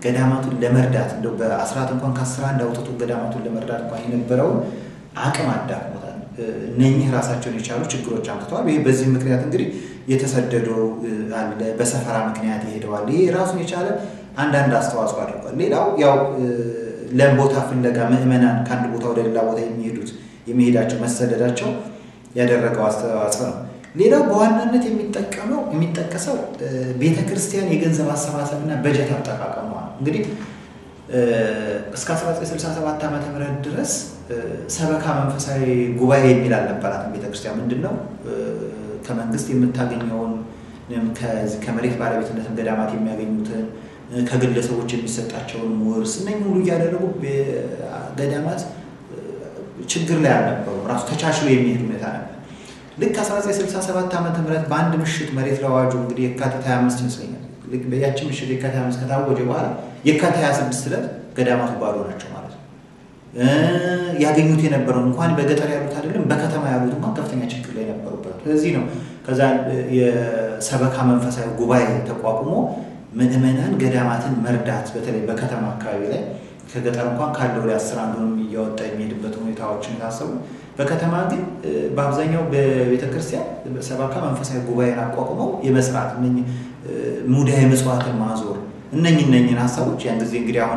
ገዳማቱን ለመርዳት እንደው በአስራት እንኳን ከአስራ አንድ አውጥቶ ገዳማቱን ለመርዳት እንኳን የነበረውን አቅም አዳክሞታል። እነኚህ ራሳቸውን የቻሉ ችግሮች አምጥተዋል። ይህ በዚህ ምክንያት እንግዲህ የተሰደደው አለ፣ በሰፈራ ምክንያት ይሄደዋል። ይሄ ራሱን የቻለ አንዳንድ አስተዋጽኦ አድርጓል። ሌላው ያው ለቦታ ፍለጋ ምዕመናን ከአንድ ቦታ ወደ ሌላ ቦታ የሚሄዱት የሚሄዳቸው መሰደዳቸው ያደረገው አስተዋጽኦ ነው። ሌላው በዋናነት የሚጠቀመው የሚጠቀሰው ቤተ ክርስቲያን የገንዘብ አሰባሰብና በጀት አጠቃቀሟ ነው። እንግዲህ እስከ 1967 ዓ ም ድረስ ሰበካ መንፈሳዊ ጉባኤ የሚል አልነበራትም። ቤተ ክርስቲያን ምንድን ነው ከመንግስት የምታገኘውን ከመሬት ባለቤትነትን ገዳማት የሚያገኙትን ከግለሰቦች የሚሰጣቸውን ውርስ እነኝህ ሁሉ እያደረጉ ገዳማት ችግር ላይ አልነበሩ። ራሱ ተቻችሎ የሚሄድ ሁኔታ ነበር። ልክ 1967 ዓ ም በአንድ ምሽት መሬት ለአዋጁ እንግዲህ የካቲት 25 ይመስለኛል በያቺ ምሽት የካቲት 25 ከታወጀ በኋላ የካቲት 26 ዕለት ገዳማቱ ባዶ ናቸው ማለት ነው። ያገኙት የነበረው እንኳን በገጠር ያሉት አይደለም በከተማ ያሉት እንኳን ከፍተኛ ችግር ላይ ነበሩበት። ስለዚህ ነው ከዛ የሰበካ መንፈሳዊ ጉባኤ ተቋቁሞ ምዕመናን ገዳማትን መርዳት በተለይ በከተማ አካባቢ ላይ ከገጠር እንኳን ካለው ላይ አስር አንዱንም እያወጣ የሚሄድበት ሁኔታዎችን የታሰቡ በከተማ ግን በአብዛኛው በቤተክርስቲያን ሰበካ መንፈሳዊ ጉባኤን አቋቁመው የመስራት ሙዳየ ምጽዋትን ማዞር እነኝ እነኝን ሀሳቦች ያን ጊዜ እንግዲህ አሁን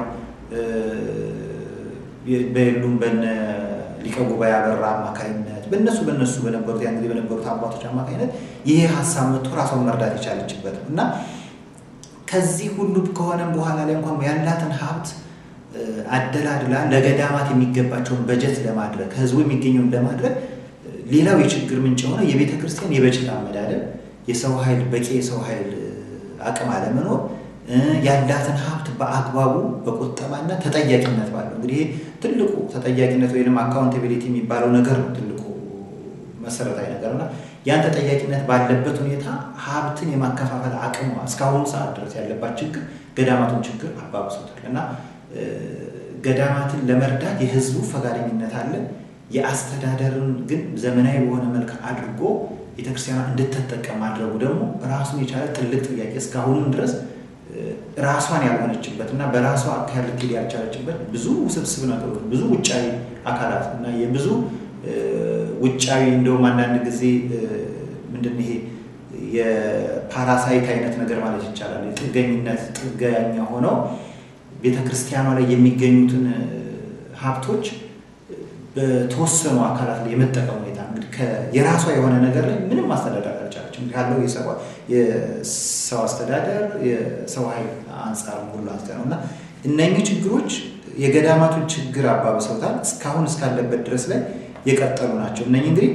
በየሉም በነ ሊቀ ጉባኤ አበራ አማካኝነት በእነሱ በእነሱ በነበሩት ያን ጊዜ በነበሩት አባቶች አማካኝነት ይሄ ሀሳብ መጥቶ ራሷን መርዳት የቻለችበት ነው እና ከዚህ ሁሉ ከሆነም በኋላ ላይ እንኳን ያላትን ሀብት አደላድላ ለገዳማት የሚገባቸውን በጀት ለማድረግ ከህዝቡ የሚገኘውን ለማድረግ ሌላው የችግር ምንጭ የሆነ የቤተ ክርስቲያን የበጀት አመዳደብ፣ የሰው ኃይል በቂ የሰው ኃይል አቅም አለመኖር፣ ያላትን ሀብት በአግባቡ በቁጠባና ተጠያቂነት ባለው እንግዲህ ትልቁ ተጠያቂነት ወይም አካውንታቢሊቲ የሚባለው ነገር ነው ትልቁ መሰረታዊ ነገር እና ያን ተጠያቂነት ባለበት ሁኔታ ሀብትን የማከፋፈል አቅሟ እስካሁኑ ሰዓት ድረስ ያለባት ችግር ገዳማቱን ችግር አባብሶታል እና ገዳማትን ለመርዳት የህዝቡ ፈቃደኝነት አለ። የአስተዳደርን ግን ዘመናዊ በሆነ መልክ አድርጎ ቤተክርስቲያኗ እንድትጠቀም ማድረጉ ደግሞ ራሱን የቻለ ትልቅ ጥያቄ እስካሁንም ድረስ ራሷን ያልሆነችበት እና በራሷ አካል ልትሄድ ያልቻለችበት ብዙ ውስብስብ ነገሮች ብዙ ውጫዊ አካላት እና የብዙ ውጫዊ እንደውም አንዳንድ ጊዜ ምንድን ይሄ የፓራሳይት አይነት ነገር ማለት ይቻላል የጥገኝነት ጥገኛ ሆነው ቤተ ክርስቲያኗ ላይ የሚገኙትን ሀብቶች በተወሰኑ አካላት ላይ የመጠቀም ሁኔታ እንግዲህ የራሷ የሆነ ነገር ላይ ምንም ማስተዳደር አልቻለችም። ካለው የሰው አስተዳደር የሰው ኃይል አንጻር ሁሉ አንጻር ነው እና እነኚህ ችግሮች የገዳማቱን ችግር አባብሰውታል። እስካሁን እስካለበት ድረስ ላይ የቀጠሉ ናቸው። እነኚህ እንግዲህ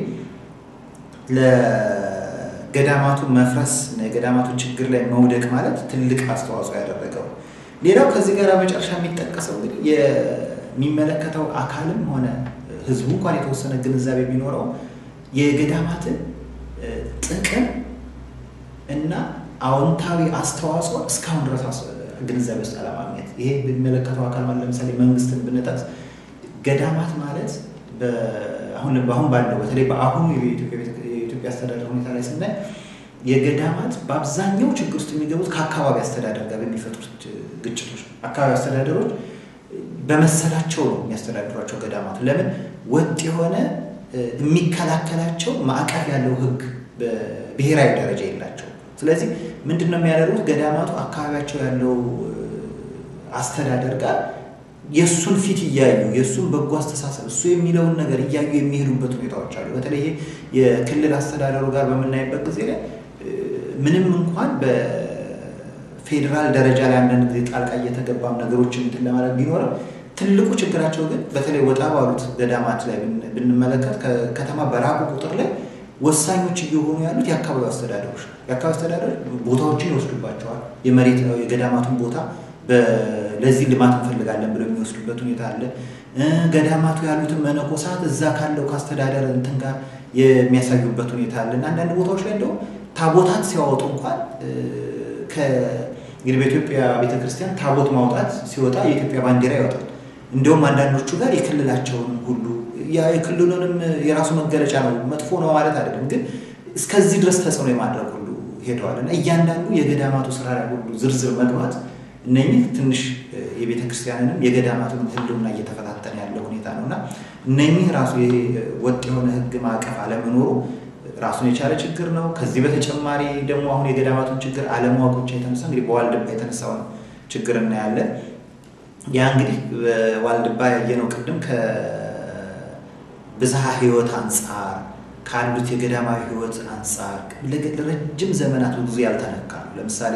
ለገዳማቱ መፍረስ እና የገዳማቱ ችግር ላይ መውደቅ ማለት ትልቅ አስተዋጽኦ ያደረገው ሌላው ከዚህ ጋር መጨረሻ የሚጠቀሰው እንግዲህ የሚመለከተው አካልም ሆነ ህዝቡ እንኳን የተወሰነ ግንዛቤ ቢኖረው የገዳማትን ጥቅም እና አዎንታዊ አስተዋጽኦ እስካሁን ድረስ ግንዛቤ ውስጥ አለማግኘት። ይሄ የሚመለከተው አካል ማለት ለምሳሌ መንግስትን ብንጠቅስ ገዳማት ማለት አሁን በአሁን ባለው በተለይ በአሁኑ የኢትዮጵያ አስተዳደር ሁኔታ ላይ ስናይ የገዳማት በአብዛኛው ችግር ውስጥ የሚገቡት ከአካባቢ አስተዳደር ጋር በሚፈጥሩት ግጭቶች አካባቢ አስተዳደሮች በመሰላቸው ነው የሚያስተዳድሯቸው ገዳማት። ለምን ወጥ የሆነ የሚከላከላቸው ማዕቀፍ ያለው ህግ በብሔራዊ ደረጃ የላቸው። ስለዚህ ምንድን ነው የሚያደርጉት? ገዳማቱ አካባቢያቸው ያለው አስተዳደር ጋር የእሱን ፊት እያዩ የእሱን በጎ አስተሳሰብ እሱ የሚለውን ነገር እያዩ የሚሄዱበት ሁኔታዎች አሉ። በተለይ የክልል አስተዳደሩ ጋር በምናይበት ጊዜ ላይ ምንም እንኳን በፌዴራል ደረጃ ላይ አንዳንድ ጊዜ ጣልቃ እየተገባም ነገሮችን እንትን ለማድረግ ቢኖርም ትልቁ ችግራቸው ግን በተለይ ወጣ ባሉት ገዳማት ላይ ብንመለከት ከከተማ በራቁ ቁጥር ላይ ወሳኞች እየሆኑ ያሉት የአካባቢ አስተዳደሮች የአካባቢ አስተዳደሮች ቦታዎችን ይወስዱባቸዋል። የመሬት የገዳማቱን ቦታ ለዚህ ልማት እንፈልጋለን ብለው የሚወስዱበት ሁኔታ አለ። ገዳማቱ ያሉትን መነኮሳት እዛ ካለው ከአስተዳደር እንትን ጋር የሚያሳዩበት ሁኔታ አለ እና አንዳንድ ቦታዎች ላይ እንደውም ታቦታት ሲያወጡ እንኳን እንግዲህ በኢትዮጵያ ቤተክርስቲያን ታቦት ማውጣት ሲወጣ የኢትዮጵያ ባንዲራ ይወጣል። እንዲሁም አንዳንዶቹ ጋር የክልላቸውንም ሁሉ የክልሉንም የራሱ መገለጫ ነው፣ መጥፎ ነው ማለት አይደለም፣ ግን እስከዚህ ድረስ ተጽዕኖ የማድረግ ሁሉ ሄደዋል እና እያንዳንዱ የገዳማቱ ስራ ላይ ሁሉ ዝርዝር መግባት እነኚህ ትንሽ የቤተ ክርስቲያንንም የገዳማቱንም ሕልውና እየተፈታተነ ያለ ሁኔታ ነው እና እነኚህ ራሱ ወጥ የሆነ ሕግ ማዕቀፍ አለመኖሩ ራሱን የቻለ ችግር ነው። ከዚህ በተጨማሪ ደግሞ አሁን የገዳማቱን ችግር አለማወቅ ብቻ የተነሳ እንግዲህ በዋልድባ የተነሳውን ችግር እናያለን። ያ እንግዲህ በዋልድባ ያየነው ቅድም ከብዝሃ ሕይወት አንጻር ካሉት የገዳማዊ ሕይወት አንጻር ለረጅም ዘመናት ብዙ ያልተነካ ነው። ለምሳሌ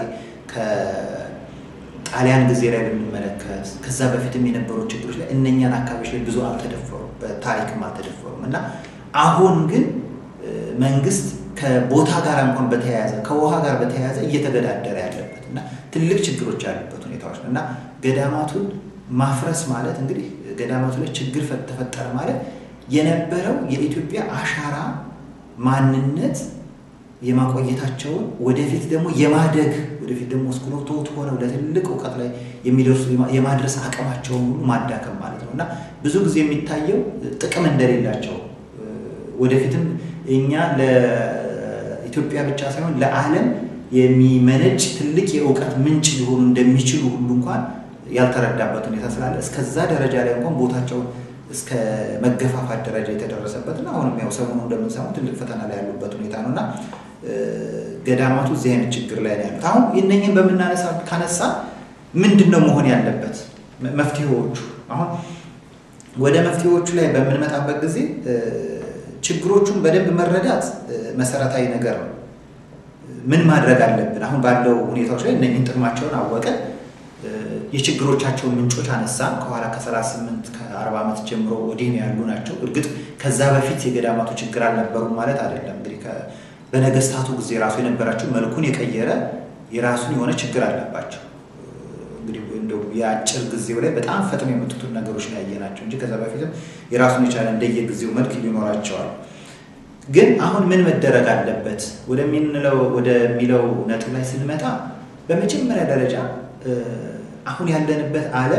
ከጣሊያን ጊዜ ላይ ብንመለከት ከዛ በፊትም የነበሩ ችግሮች ላይ እነኛን አካባቢዎች ላይ ብዙ አልተደፈሩም፣ በታሪክም አልተደፈሩም እና አሁን ግን መንግስት ከቦታ ጋር እንኳን በተያያዘ ከውሃ ጋር በተያያዘ እየተገዳደረ ያለበት እና ትልቅ ችግሮች ያሉበት ሁኔታዎች ነው እና ገዳማቱን ማፍረስ ማለት እንግዲህ ገዳማቱ ላይ ችግር ተፈጠረ ማለት የነበረው የኢትዮጵያ አሻራ ማንነት የማቆየታቸውን ወደፊት ደግሞ የማደግ ወደፊት ደግሞ እስክሎቶት ሆነው ለትልቅ እውቀት ላይ የሚደርሱ የማድረስ አቅማቸውን ሁሉ ማዳከም ማለት ነው እና ብዙ ጊዜ የሚታየው ጥቅም እንደሌላቸው ወደፊትም እኛ ለኢትዮጵያ ብቻ ሳይሆን ለዓለም የሚመነጭ ትልቅ የእውቀት ምንጭ ሊሆኑ እንደሚችሉ ሁሉ እንኳን ያልተረዳበት ሁኔታ ስላለ እስከዛ ደረጃ ላይ እንኳን ቦታቸውን እስከ መገፋፋት ደረጃ የተደረሰበትና አሁንም ያው ሰሞኑ እንደምንሰማው ትልቅ ፈተና ላይ ያሉበት ሁኔታ ነው እና ገዳማቱ እዚህ አይነት ችግር ላይ ነው ያሉት። አሁን እነኝህን በምናነሳ ካነሳ ምንድን ነው መሆን ያለበት መፍትሄዎቹ? አሁን ወደ መፍትሄዎቹ ላይ በምንመጣበት ጊዜ ችግሮቹን በደንብ መረዳት መሰረታዊ ነገር ነው። ምን ማድረግ አለብን? አሁን ባለው ሁኔታዎች ላይ እነኝህን ጥቅማቸውን አወቀን፣ የችግሮቻቸውን ምንጮች አነሳን። ከኋላ ከ38 ከ40 ዓመት ጀምሮ ወዲህ ነው ያሉ ናቸው። እርግጥ ከዛ በፊት የገዳማቱ ችግር አልነበሩም ማለት አይደለም። እንግዲህ በነገስታቱ ጊዜ ራሱ የነበራቸው መልኩን የቀየረ የራሱን የሆነ ችግር አለባቸው። እንግዲህ እንደው የአጭር ጊዜው ላይ በጣም ፈጥኖ የመጡትን ነገሮች ነው ያየናቸው እንጂ ከዛ በፊትም የራሱን የቻለ እንደየጊዜው መልክ ሊኖራቸዋል። ግን አሁን ምን መደረግ አለበት ወደሚለው ወደሚለው ነጥብ ላይ ስንመጣ በመጀመሪያ ደረጃ አሁን ያለንበት ዓለም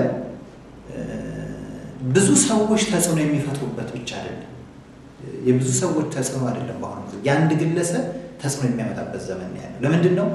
ብዙ ሰዎች ተጽዕኖ የሚፈጥሩበት ብቻ አይደለም። የብዙ ሰዎች ተጽዕኖ አይደለም። በአሁኑ ጊዜ የአንድ ግለሰብ ተጽዕኖ የሚያመጣበት ዘመን ነው ያለው። ለምንድን ነው?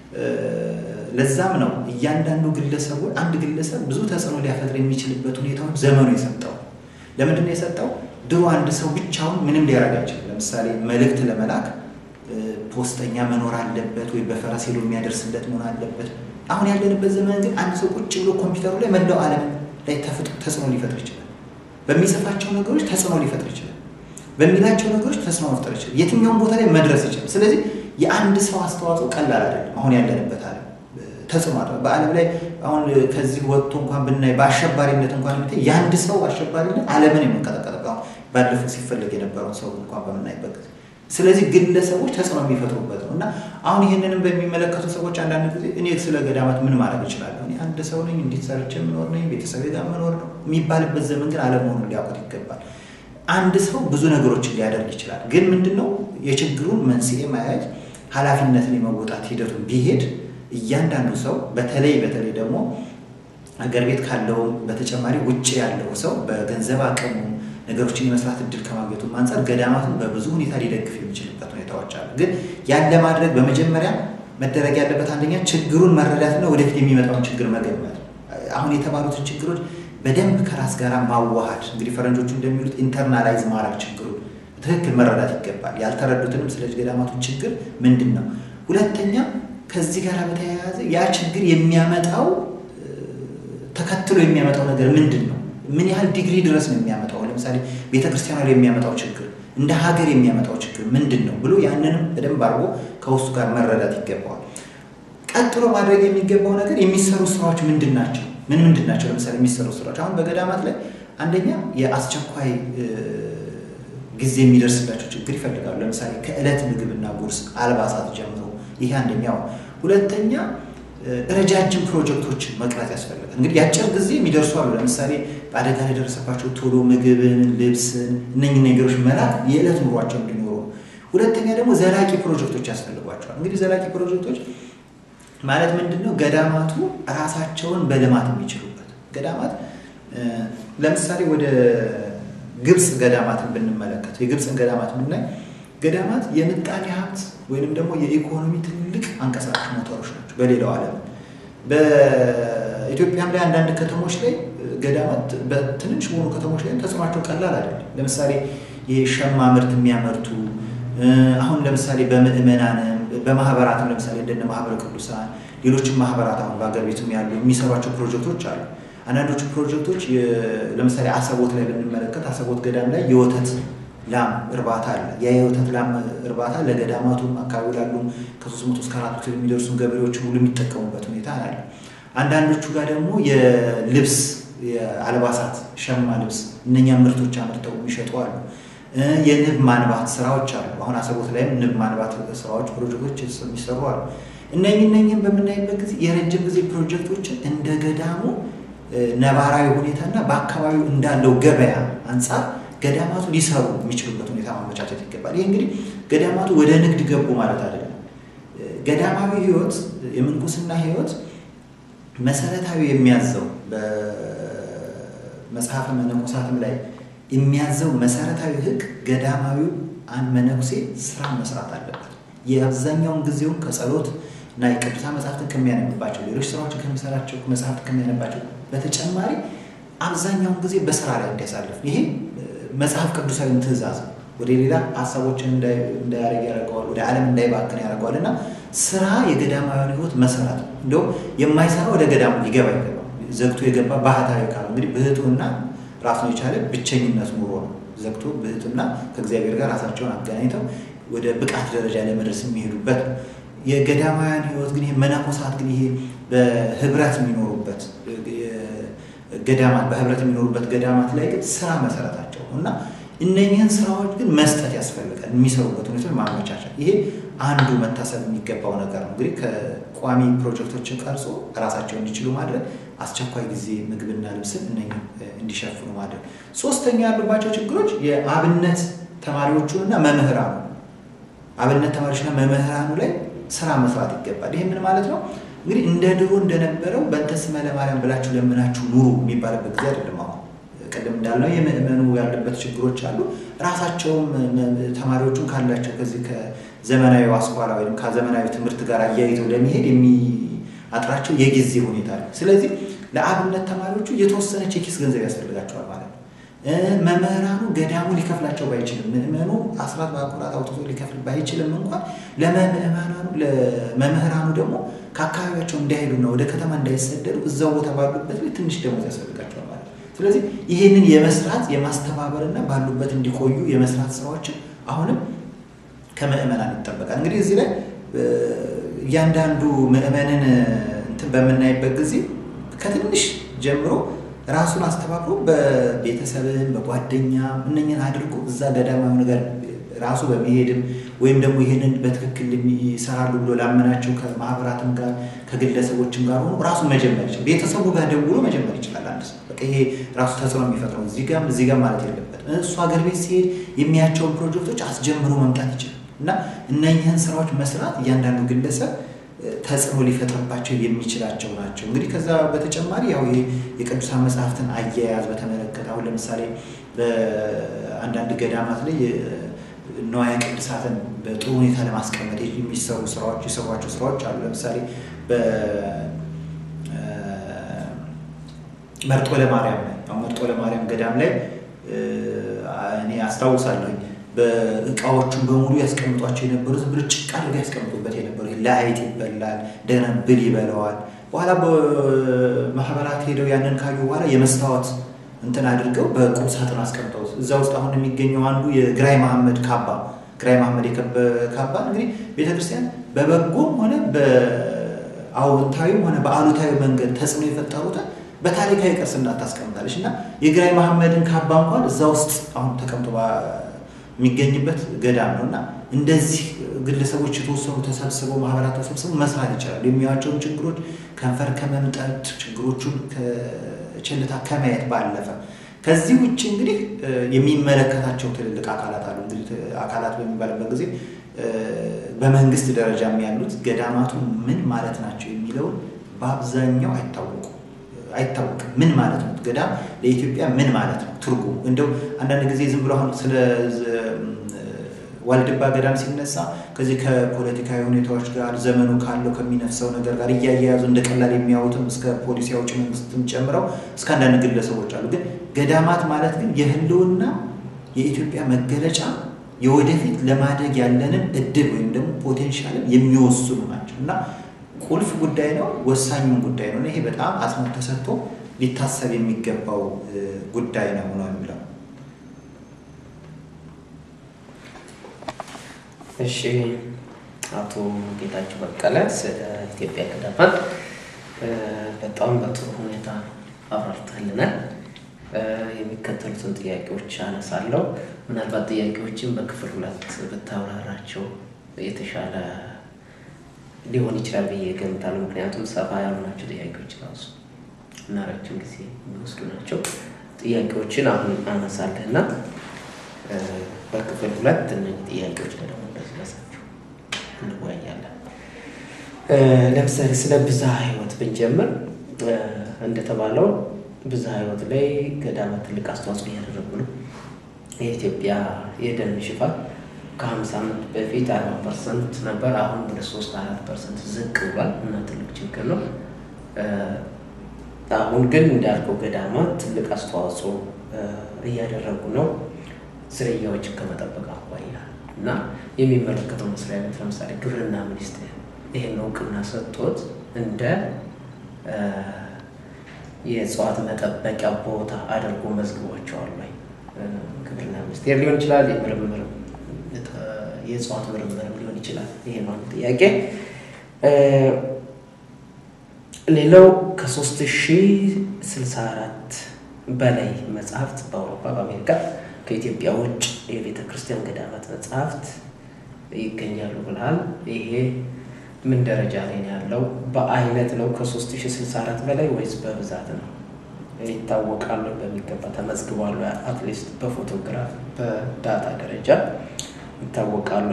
ለዛም ነው እያንዳንዱ ግለሰቦች አንድ ግለሰብ ብዙ ተጽዕኖ ሊያፈጥር የሚችልበት ሁኔታውን ዘመኑ የሰጠው። ለምንድን ነው የሰጠው? ድሮ አንድ ሰው ብቻውን ምንም ሊያደርግ አይችልም። ለምሳሌ መልእክት ለመላክ ፖስተኛ መኖር አለበት፣ ወይ በፈረስ ሄዶ የሚያደርስለት መሆን አለበት። አሁን ያለንበት ዘመን ግን አንድ ሰው ቁጭ ብሎ ኮምፒውተሩ ላይ መላው ዓለም ላይ ተጽዕኖ ሊፈጥር ይችላል። በሚጽፋቸው ነገሮች ተጽዕኖ ሊፈጥር ይችላል። በሚላቸው ነገሮች ተጽዕኖ መፍጠር ይችላል። የትኛውም ቦታ ላይ መድረስ ይችላል። ስለዚህ የአንድ ሰው አስተዋጽኦ ቀላል አይደለም። አሁን ያለንበት ዓለም ተጽዕኖ አለ። በዓለም ላይ አሁን ከዚህ ወጥቶ እንኳን ብናይ በአሸባሪነት እንኳን ብታይ የአንድ ሰው አሸባሪነት ዓለምን የምንቀጠቀጠ ባለፈው ሲፈለግ የነበረውን ሰው እንኳን በምናይበት ጊዜ ስለዚህ ግለሰቦች ተጽዕኖ የሚፈጥሩበት ነው እና አሁን ይህንንም በሚመለከቱ ሰዎች አንዳንድ ጊዜ እኔ ስለ ገዳማት ምን ማድረግ እችላለሁ? እኔ አንድ ሰው ነኝ፣ እንዲት ሰርቼ የምኖር ነኝ፣ ቤተሰቤ ጋር መኖር ነው የሚባልበት ዘመን ግን አለመሆኑን ሊያውቁት ይገባል። አንድ ሰው ብዙ ነገሮችን ሊያደርግ ይችላል። ግን ምንድን ነው የችግሩን መንስኤ ማየት ኃላፊነትን የመወጣት ሂደቱን ቢሄድ እያንዳንዱ ሰው በተለይ በተለይ ደግሞ ሀገር ቤት ካለው በተጨማሪ ውጭ ያለው ሰው በገንዘብ አቅሙ ነገሮችን የመስራት እድል ከማግኘቱ አንጻር ገዳማቱን በብዙ ሁኔታ ሊደግፍ የሚችልበት ሁኔታዎች አሉ። ግን ያን ለማድረግ በመጀመሪያ መደረግ ያለበት አንደኛ ችግሩን መረዳትና ወደፊት የሚመጣውን ችግር መገመት፣ አሁን የተባሉትን ችግሮች በደንብ ከራስ ጋር ማዋሃድ፣ እንግዲህ ፈረንጆቹ እንደሚሉት ኢንተርናላይዝ ማድረግ ችግሩን ትክክል መረዳት ይገባል። ያልተረዱትንም ስለ ገዳማቱ ችግር ምንድን ነው። ሁለተኛ ከዚህ ጋር በተያያዘ ያ ችግር የሚያመጣው ተከትሎ የሚያመጣው ነገር ምንድን ነው? ምን ያህል ዲግሪ ድረስ ነው የሚያመጣው? ለምሳሌ ቤተክርስቲያኗ ላይ የሚያመጣው ችግር እንደ ሀገር የሚያመጣው ችግር ምንድን ነው ብሎ ያንንም በደንብ አድርጎ ከውስጡ ጋር መረዳት ይገባዋል። ቀጥሎ ማድረግ የሚገባው ነገር የሚሰሩ ስራዎች ምንድን ናቸው? ምን ምንድን ናቸው? ለምሳሌ የሚሰሩ ስራዎች አሁን በገዳማት ላይ አንደኛ የአስቸኳይ ጊዜ የሚደርስላቸው ችግር ይፈልጋሉ። ለምሳሌ ከዕለት ምግብና ጉርስ፣ አልባሳት ጀምሮ ይሄ አንደኛው። ሁለተኛ ረጃጅም ፕሮጀክቶችን መቅረጽ ያስፈልጋል። እንግዲህ የአጭር ጊዜ የሚደርሱ አሉ። ለምሳሌ በአደጋ ላይ የደረሰባቸው ቶሎ ምግብን፣ ልብስን እነኝህ ነገሮች መላክ የዕለት ኑሯቸው እንዲኖሩ። ሁለተኛ ደግሞ ዘላቂ ፕሮጀክቶች ያስፈልጓቸዋል። እንግዲህ ዘላቂ ፕሮጀክቶች ማለት ምንድን ነው? ገዳማቱ ራሳቸውን በልማት የሚችሉበት ገዳማት ለምሳሌ ወደ ግብፅ ገዳማትን ብንመለከት የግብፅን ገዳማት ብናይ ገዳማት የምጣኔ ሀብት ወይንም ደግሞ የኢኮኖሚ ትልቅ አንቀሳቃሽ ሞተሮች ናቸው። በሌላው ዓለም በኢትዮጵያም ላይ አንዳንድ ከተሞች ላይ ገዳማት በትንንሽ በሆኑ ከተሞች ላይ ተጽዕኗቸው ቀላል አይደለም። ለምሳሌ የሸማ ምርት የሚያመርቱ አሁን ለምሳሌ በምዕመናንም በማህበራትም ለምሳሌ እንደነ ማህበረ ቅዱሳን ሌሎችም ማህበራት አሁን በሀገር ቤትም ያሉ የሚሰሯቸው ፕሮጀክቶች አሉ። አንዳንዶቹ ፕሮጀክቶች ለምሳሌ አሰቦት ላይ ብንመለከት አሰቦት ገዳም ላይ የወተት ላም እርባታ አለ። ያ የወተት ላም እርባታ ለገዳማቱም አካባቢ ላሉ ከሶስት መቶ እስከ አራት መቶ የሚደርሱ ገበሬዎች ሙሉ የሚጠቀሙበት ሁኔታ አለ። አንዳንዶቹ ጋር ደግሞ የልብስ የአልባሳት ሸማ ልብስ እነኛ ምርቶች አምርተው የሚሸጡ አሉ። የንብ ማንባት ስራዎች አሉ። አሁን አሰቦት ላይም ንብ ማንባት ስራዎች ፕሮጀክቶች የሚሰሩ አሉ። እነኚህ እነኚህን በምናይበት ጊዜ የረጅም ጊዜ ፕሮጀክቶችን እንደ ገዳሙ ነባራዊ ሁኔታና በአካባቢው እንዳለው ገበያ አንጻር ገዳማቱ ሊሰሩ የሚችሉበት ሁኔታ ማመቻቸት ይገባል። ይህ እንግዲህ ገዳማቱ ወደ ንግድ ገቡ ማለት አይደለም። ገዳማዊ ሕይወት የምንኩስና ሕይወት መሰረታዊ የሚያዘው በመጽሐፈ መነኮሳትም ላይ የሚያዘው መሰረታዊ ሕግ ገዳማዊው አንድ መነኩሴ ስራ መስራት አለበት። የአብዛኛውን ጊዜውን ከጸሎት እና የቅዱሳን መጽሐፍትን ከሚያነብባቸው ሌሎች ስራዎችን ከሚሰራቸው መጽሐፍት ከሚያነባቸው በተጨማሪ አብዛኛውን ጊዜ በስራ ላይ እንዲያሳልፍ ይሄ መጽሐፍ ቅዱሳዊ ትእዛዝ ወደ ሌላ ሀሳቦችን እንዳያደርግ ያደርገዋል፣ ወደ ዓለም እንዳይባክን ያደርገዋል እና ስራ የገዳማዊያን ህይወት መሰረት ነው። እንዲሁም የማይሰራ ወደ ገዳሙ ሊገባ ይገባ ዘግቶ የገባ ባህታዊ ካል እንግዲህ ብህቱና ራሱን የቻለ ብቸኝነት ኑሮ ነው። ዘግቶ ብህቱና ከእግዚአብሔር ጋር ራሳቸውን አገናኝተው ወደ ብቃት ደረጃ ለመድረስ የሚሄዱበት ነው። የገዳማውያን ህይወት ግን ይሄ መነኮሳት ግን ይሄ በህብረት የሚኖሩበት ገዳማት በህብረት የሚኖሩበት ገዳማት ላይ ግን ስራ መሰረታቸው እና እነኚህን ስራዎች ግን መስጠት ያስፈልጋል። የሚሰሩበት ሁኔታ ማመቻቸት፣ ይሄ አንዱ መታሰብ የሚገባው ነገር ነው። እንግዲህ ከቋሚ ፕሮጀክቶችን ቀርጾ ራሳቸው እንዲችሉ ማድረግ፣ አስቸኳይ ጊዜ ምግብና ልብስን እነኚህ እንዲሸፍኑ ማድረግ። ሶስተኛ ያሉባቸው ችግሮች የአብነት ተማሪዎቹንና መምህራኑ አብነት ተማሪዎችና መምህራኑ ላይ ስራ መስራት ይገባል። ይህ ምን ማለት ነው? እንግዲህ እንደ ድሮ እንደነበረው በእንተ ስመ ለማርያም ብላችሁ ለምናችሁ ኑሩ የሚባልበት ጊዜ አይደለም። አሁን ቅድም እንዳልነው የምእመኑ ያለበት ችግሮች አሉ። ራሳቸውም ተማሪዎቹን ካላቸው ከዚህ ከዘመናዊ አስኳላ ወይም ከዘመናዊ ትምህርት ጋር አያይዘው ለመሄድ የሚያጥራቸው የጊዜ ሁኔታ አለ። ስለዚህ ለአብነት ተማሪዎቹ የተወሰነች የኪስ ገንዘብ ያስፈልጋቸዋል ማለት ነው። መምህራኑ ገዳሙ ሊከፍላቸው ባይችልም ምእመኑ አስራት በኩራት አውጥቶ ሊከፍል ባይችልም እንኳን ለመምህራኑ ደግሞ ከአካባቢያቸው እንዳይሄዱና ወደ ከተማ እንዳይሰደዱ እዛው ቦታ ባሉበት ላይ ትንሽ ደሞዝ ያስፈልጋቸዋል ማለት ነው። ስለዚህ ይህንን የመስራት የማስተባበርና ባሉበት እንዲቆዩ የመስራት ስራዎችን አሁንም ከምእመናን ይጠበቃል። እንግዲህ እዚህ ላይ እያንዳንዱ ምእመንን እንትን በምናይበት ጊዜ ከትንሽ ጀምሮ ራሱን አስተባብሮ በቤተሰብም በጓደኛ እነኝን አድርጎ እዛ ገዳማዊ ነገር ራሱ በመሄድም ወይም ደግሞ ይህንን በትክክል ይሰራሉ ብሎ ላመናቸው ከማህበራትም ጋር ከግለሰቦችም ጋር ሆኖ ራሱን መጀመር ይችላል። ቤተሰቡ ጋር ደውሎ መጀመር ይችላል። አንድ ሰው በቃ ይሄ ራሱ ተጽዕኖ የሚፈጥረው እዚህ ጋር እዚህ ጋር ማለት የለበትም። እሱ ሀገር ቤት ሲሄድ የሚያቸውን ፕሮጀክቶች አስጀምሮ መምጣት ይችላል እና እነኝህን ስራዎች መስራት እያንዳንዱ ግለሰብ ተጽዕኖ ሊፈጥርባቸው የሚችላቸው ናቸው። እንግዲህ ከዛ በተጨማሪ ያው ይሄ የቅዱሳን መጽሐፍትን አያያዝ በተመለከተ አሁን ለምሳሌ በአንዳንድ ገዳማት ላይ ነዋየ ቅዱሳትን በጥሩ ሁኔታ ለማስቀመጥ የሚሰሩ ስራዎች የሰሯቸው ስራዎች አሉ። ለምሳሌ በመርጦ ለማርያም ላይ አሁን መርጦ ለማርያም ገዳም ላይ እኔ አስታውሳለሁኝ በእቃዎቹን በሙሉ ያስቀምጧቸው የነበሩ ዝም ብሎ ጭቃ አድርገው ያስቀምጡበት የነበሩ ለአይጥ ይበላል፣ እንደገና ብል ይበላዋል። በኋላ በማህበራት ሄደው ያንን ካዩ በኋላ የመስታወት እንትን አድርገው በቁም ሳጥን አስቀምጠው እዛ ውስጥ አሁን የሚገኘው አንዱ የግራይ መሐመድ ካባ ግራይ መሐመድ ካባ እንግዲህ ቤተክርስቲያን በበጎም ሆነ በአዎንታዊም ሆነ በአሉታዊ መንገድ ተጽዕኖ የፈጠሩትን በታሪካዊ ቅርስነት ታስቀምጣለች እና የግራይ መሐመድን ካባ እንኳን እዛ ውስጥ አሁን ተቀምጦ የሚገኝበት ገዳም ነው እና እንደዚህ ግለሰቦች የተወሰኑ ተሰብስበው ማህበራት ተሰብስበው መስራት ይችላሉ። የሚያቸውን ችግሮች ከንፈር ከመምጠት ችግሮቹን ችልታ ከማየት ባለፈ ከዚህ ውጭ እንግዲህ የሚመለከታቸው ትልልቅ አካላት አሉ። እንግዲህ አካላት በሚባልበት ጊዜ በመንግስት ደረጃ ያሉት ገዳማቱ ምን ማለት ናቸው የሚለውን በአብዛኛው አይታወቁም አይታወቅም። ምን ማለት ነው ገዳም ለኢትዮጵያ ምን ማለት ነው ትርጉሙ? እንደው አንዳንድ ጊዜ ዝም ብሎ አሁን ስለ ዋልድባ ገዳም ሲነሳ ከዚህ ከፖለቲካዊ ሁኔታዎች ጋር ዘመኑ ካለው ከሚነፍሰው ነገር ጋር እያያያዙ እንደ ቀላል የሚያዩትም እስከ ፖሊሲ አውጪ መንግስትም ጨምረው እስከ አንዳንድ ግለሰቦች አሉ። ግን ገዳማት ማለት ግን የህልውና የኢትዮጵያ መገለጫ የወደፊት ለማደግ ያለንን እድል ወይም ደግሞ ፖቴንሻልን የሚወስኑ ናቸው እና ቁልፍ ጉዳይ ነው፣ ወሳኙን ጉዳይ ነው። ይሄ በጣም አጽንኦት ተሰጥቶ ሊታሰብ የሚገባው ጉዳይ ነው ነው የሚለው። እሺ አቶ ጌታቸው በቀለ ስለ ኢትዮጵያ ገዳማት በጣም በጥሩ ሁኔታ አብራርተህልናል። የሚከተሉትን ጥያቄዎች አነሳለሁ። ምናልባት ጥያቄዎችን በክፍል ሁለት ብታብራራቸው የተሻለ ሊሆን ይችላል ብዬ እገምታለሁ። ምክንያቱም ሰፋ ያሉ ናቸው ጥያቄዎች ራሱ እና ረጅም ጊዜ የሚወስዱ ናቸው። ጥያቄዎችን አሁን አነሳለህ እና በክፍል ሁለት እነዚህ ጥያቄዎች ላይ ደግሞ እንደዚህ በሰፊው እንወያያለን። ለምሳሌ ስለ ብዝሃ ሕይወት ብንጀምር እንደተባለው ብዝሃ ሕይወት ላይ ገዳማት ትልቅ አስተዋጽኦ እያደረጉ ነው። የኢትዮጵያ የደን ሽፋን ከሀምሳ ዓመት በፊት አርባ ፐርሰንት ነበር። አሁን ወደ ሶስት አራት ፐርሰንት ዝቅ ብሏል እና ትልቅ ችግር ነው። አሁን ግን እንዳልከው ገዳማት ትልቅ አስተዋጽኦ እያደረጉ ነው ዝርያዎችን ከመጠበቅ አኳያ እና የሚመለከተው መስሪያ ቤት ለምሳሌ ግብርና ሚኒስቴር ይህን እውቅና ሰጥቶት እንደ የእጽዋት መጠበቂያ ቦታ አድርጎ መዝግቧቸዋል ወይ? ግብርና ሚኒስቴር ሊሆን ይችላል፣ የምርምር የእጽዋት ምርምርም ሊሆን ይችላል። ይሄ ነው ጥያቄ። ሌላው ከሶስት ሺህ ስልሳ አራት በላይ መጽሐፍት በአውሮፓ በአሜሪካ ከኢትዮጵያ ውጭ የቤተ ክርስቲያን ገዳማት መጽሐፍት ይገኛሉ ብልሃል። ይሄ ምን ደረጃ ላይ ነው ያለው? በአይነት ነው ከ3064 በላይ ወይስ በብዛት ነው? ይታወቃሉ? በሚገባ ተመዝግቧሉ? አትሊስት በፎቶግራፍ በዳታ ደረጃ ይታወቃሉ?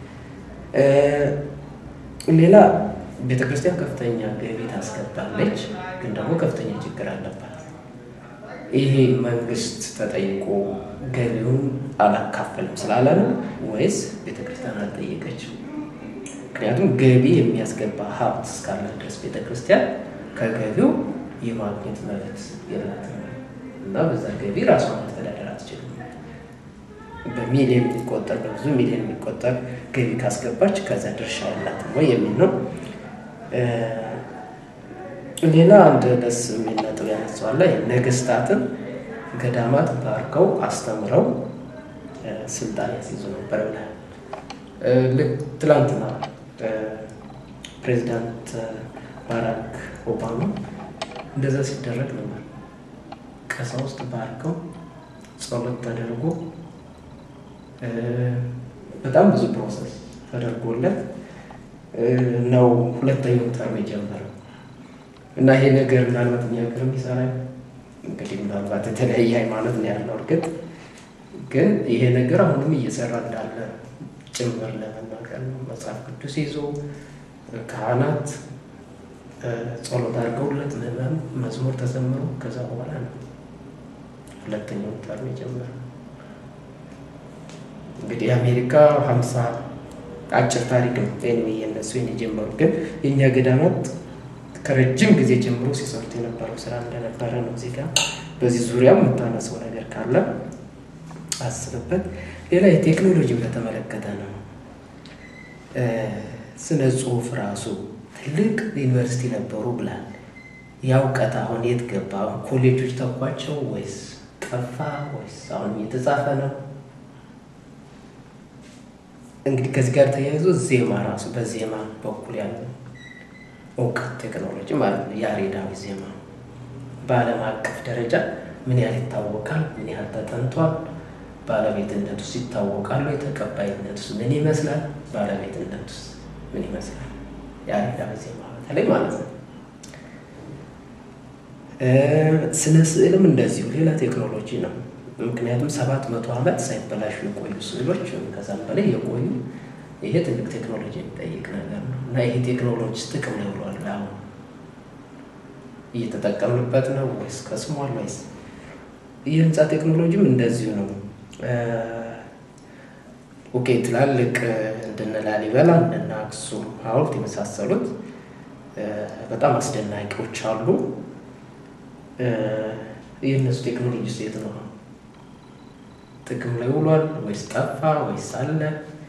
ሌላ ቤተ ክርስቲያን ከፍተኛ ገቢ ታስገባለች፣ ግን ደግሞ ከፍተኛ ችግር አለባት። ይሄ መንግስት ተጠይቆ ገቢውን አላካፈልም ስላለ ነው ወይስ ቤተ ክርስቲያን አልጠየቀችም? ምክንያቱም ገቢ የሚያስገባ ሀብት እስካለ ድረስ ቤተ ክርስቲያን ከገቢው የማግኘት መብት የላትም እና በዛ ገቢ ራሷን ማስተዳደር አትችልም። በሚሊዮን የሚቆጠር በብዙ ሚሊዮን የሚቆጠር ገቢ ካስገባች ከዛ ድርሻ ያላትም ወይ የሚል ነው። ሌላ አንድ ደስ የሚል ነጥብ ያነሳዋል። ነገስታትን ገዳማት ባርከው አስተምረው ስልጣን ያስይዙ ነበር ብለህ ልክ ትላንትና ፕሬዚዳንት ባራክ ኦባማ እንደዛ ሲደረግ ነበር። ቀሳውስት ባርከው ጸሎት ተደርጎ በጣም ብዙ ፕሮሰስ ተደርጎለት ነው ሁለተኛው ተርም የጀመረው እና ይሄ ነገር ምናልባት እኛ ሀገር የሚሰራ እንግዲህ ምናልባት የተለያየ ሃይማኖት ነው ያለው። እርግጥ ግን ይሄ ነገር አሁንም እየሰራ እንዳለ ጭምር ለመናገር ነው። መጽሐፍ ቅዱስ ይዞ ካህናት ጸሎት አድርገውለት ምዕመኑ መዝሙር ተዘምሮ ከዛ በኋላ ነው ሁለተኛው ተርም የጀመረው። እንግዲህ የአሜሪካ ሀምሳ አጭር ታሪክ ነው ኔ የነሱ የጀመሩ ግን የእኛ ገዳማት ከረጅም ጊዜ ጀምሮ ሲሰሩት የነበረው ስራ እንደነበረ ነው። እዚህ ጋር በዚህ ዙሪያ የምታነሰው ነገር ካለ አስብበት። ሌላ የቴክኖሎጂን በተመለከተ ነው። ስነ ጽሁፍ ራሱ ትልቅ ዩኒቨርሲቲ ነበሩ ብላል። ያ እውቀት አሁን የት ገባ? ኮሌጆች ተኳቸው ወይስ ጠፋ ወይስ አሁን እየተጻፈ ነው? እንግዲህ ከዚህ ጋር ተያይዞ ዜማ ራሱ በዜማ በኩል ያለው እውቀት ቴክኖሎጂ ማለት ነው። ያሬዳዊ ዜማ በዓለም አቀፍ ደረጃ ምን ያህል ይታወቃል? ምን ያህል ተጠንቷል? ባለቤትነቱስ ይታወቃሉ? የተቀባይነቱስ ምን ይመስላል? ባለቤትነቱስ ምን ይመስላል? ያሬዳዊ ዜማ በተለይ ማለት ነው። ስነ ስዕልም እንደዚሁ ሌላ ቴክኖሎጂ ነው። ምክንያቱም ሰባት መቶ ዓመት ሳይበላሹ የቆዩ ስዕሎች ከዛም በላይ የቆዩ ይሄ ትልቅ ቴክኖሎጂ የሚጠይቅ ነገር ነው እና ይሄ ቴክኖሎጂ ጥቅም ላይ ውሏል። አሁን እየተጠቀምንበት ነው ወይስ ከስሟል ወይስ? የህንፃ ቴክኖሎጂም እንደዚሁ ነው። ኦኬ ትላልቅ እንደነ ላሊበላ እንደነ አክሱም ሐውልት የመሳሰሉት በጣም አስደናቂዎች አሉ። የእነሱ ቴክኖሎጂ ሴት ነው ጥቅም ላይ ውሏል ወይስ ጠፋ ወይስ አለ?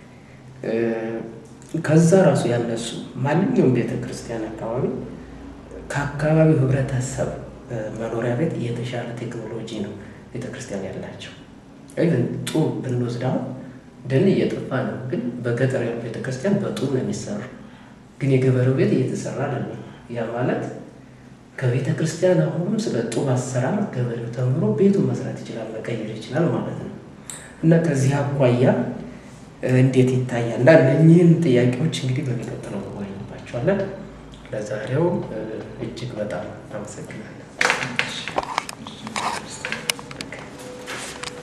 ከዛ ራሱ ያነሱ ማንኛውም ቤተ ክርስቲያን አካባቢ ከአካባቢው ህብረተሰብ መኖሪያ ቤት የተሻለ ቴክኖሎጂ ነው ቤተ ክርስቲያን ያላቸው። ኢቨን ጡብ ብንወስድ አሁን ደን እየጠፋ ነው፣ ግን በገጠር ያሉ ቤተ ክርስቲያን በጡብ ነው የሚሰሩ። ግን የገበሬው ቤት እየተሰራ አይደለም። ያ ማለት ከቤተ ክርስቲያን አሁንም ስለ ጡብ አሰራር ገበሬው ተምሮ ቤቱን መስራት ይችላል፣ መቀየር ይችላል ማለት ነው። እና ከዚህ አኳያ እንዴት ይታያል? እና እነኚህን ጥያቄዎች እንግዲህ በሚቀጥለው እንወያይባቸዋለን። ለዛሬው እጅግ በጣም አመሰግናለሁ።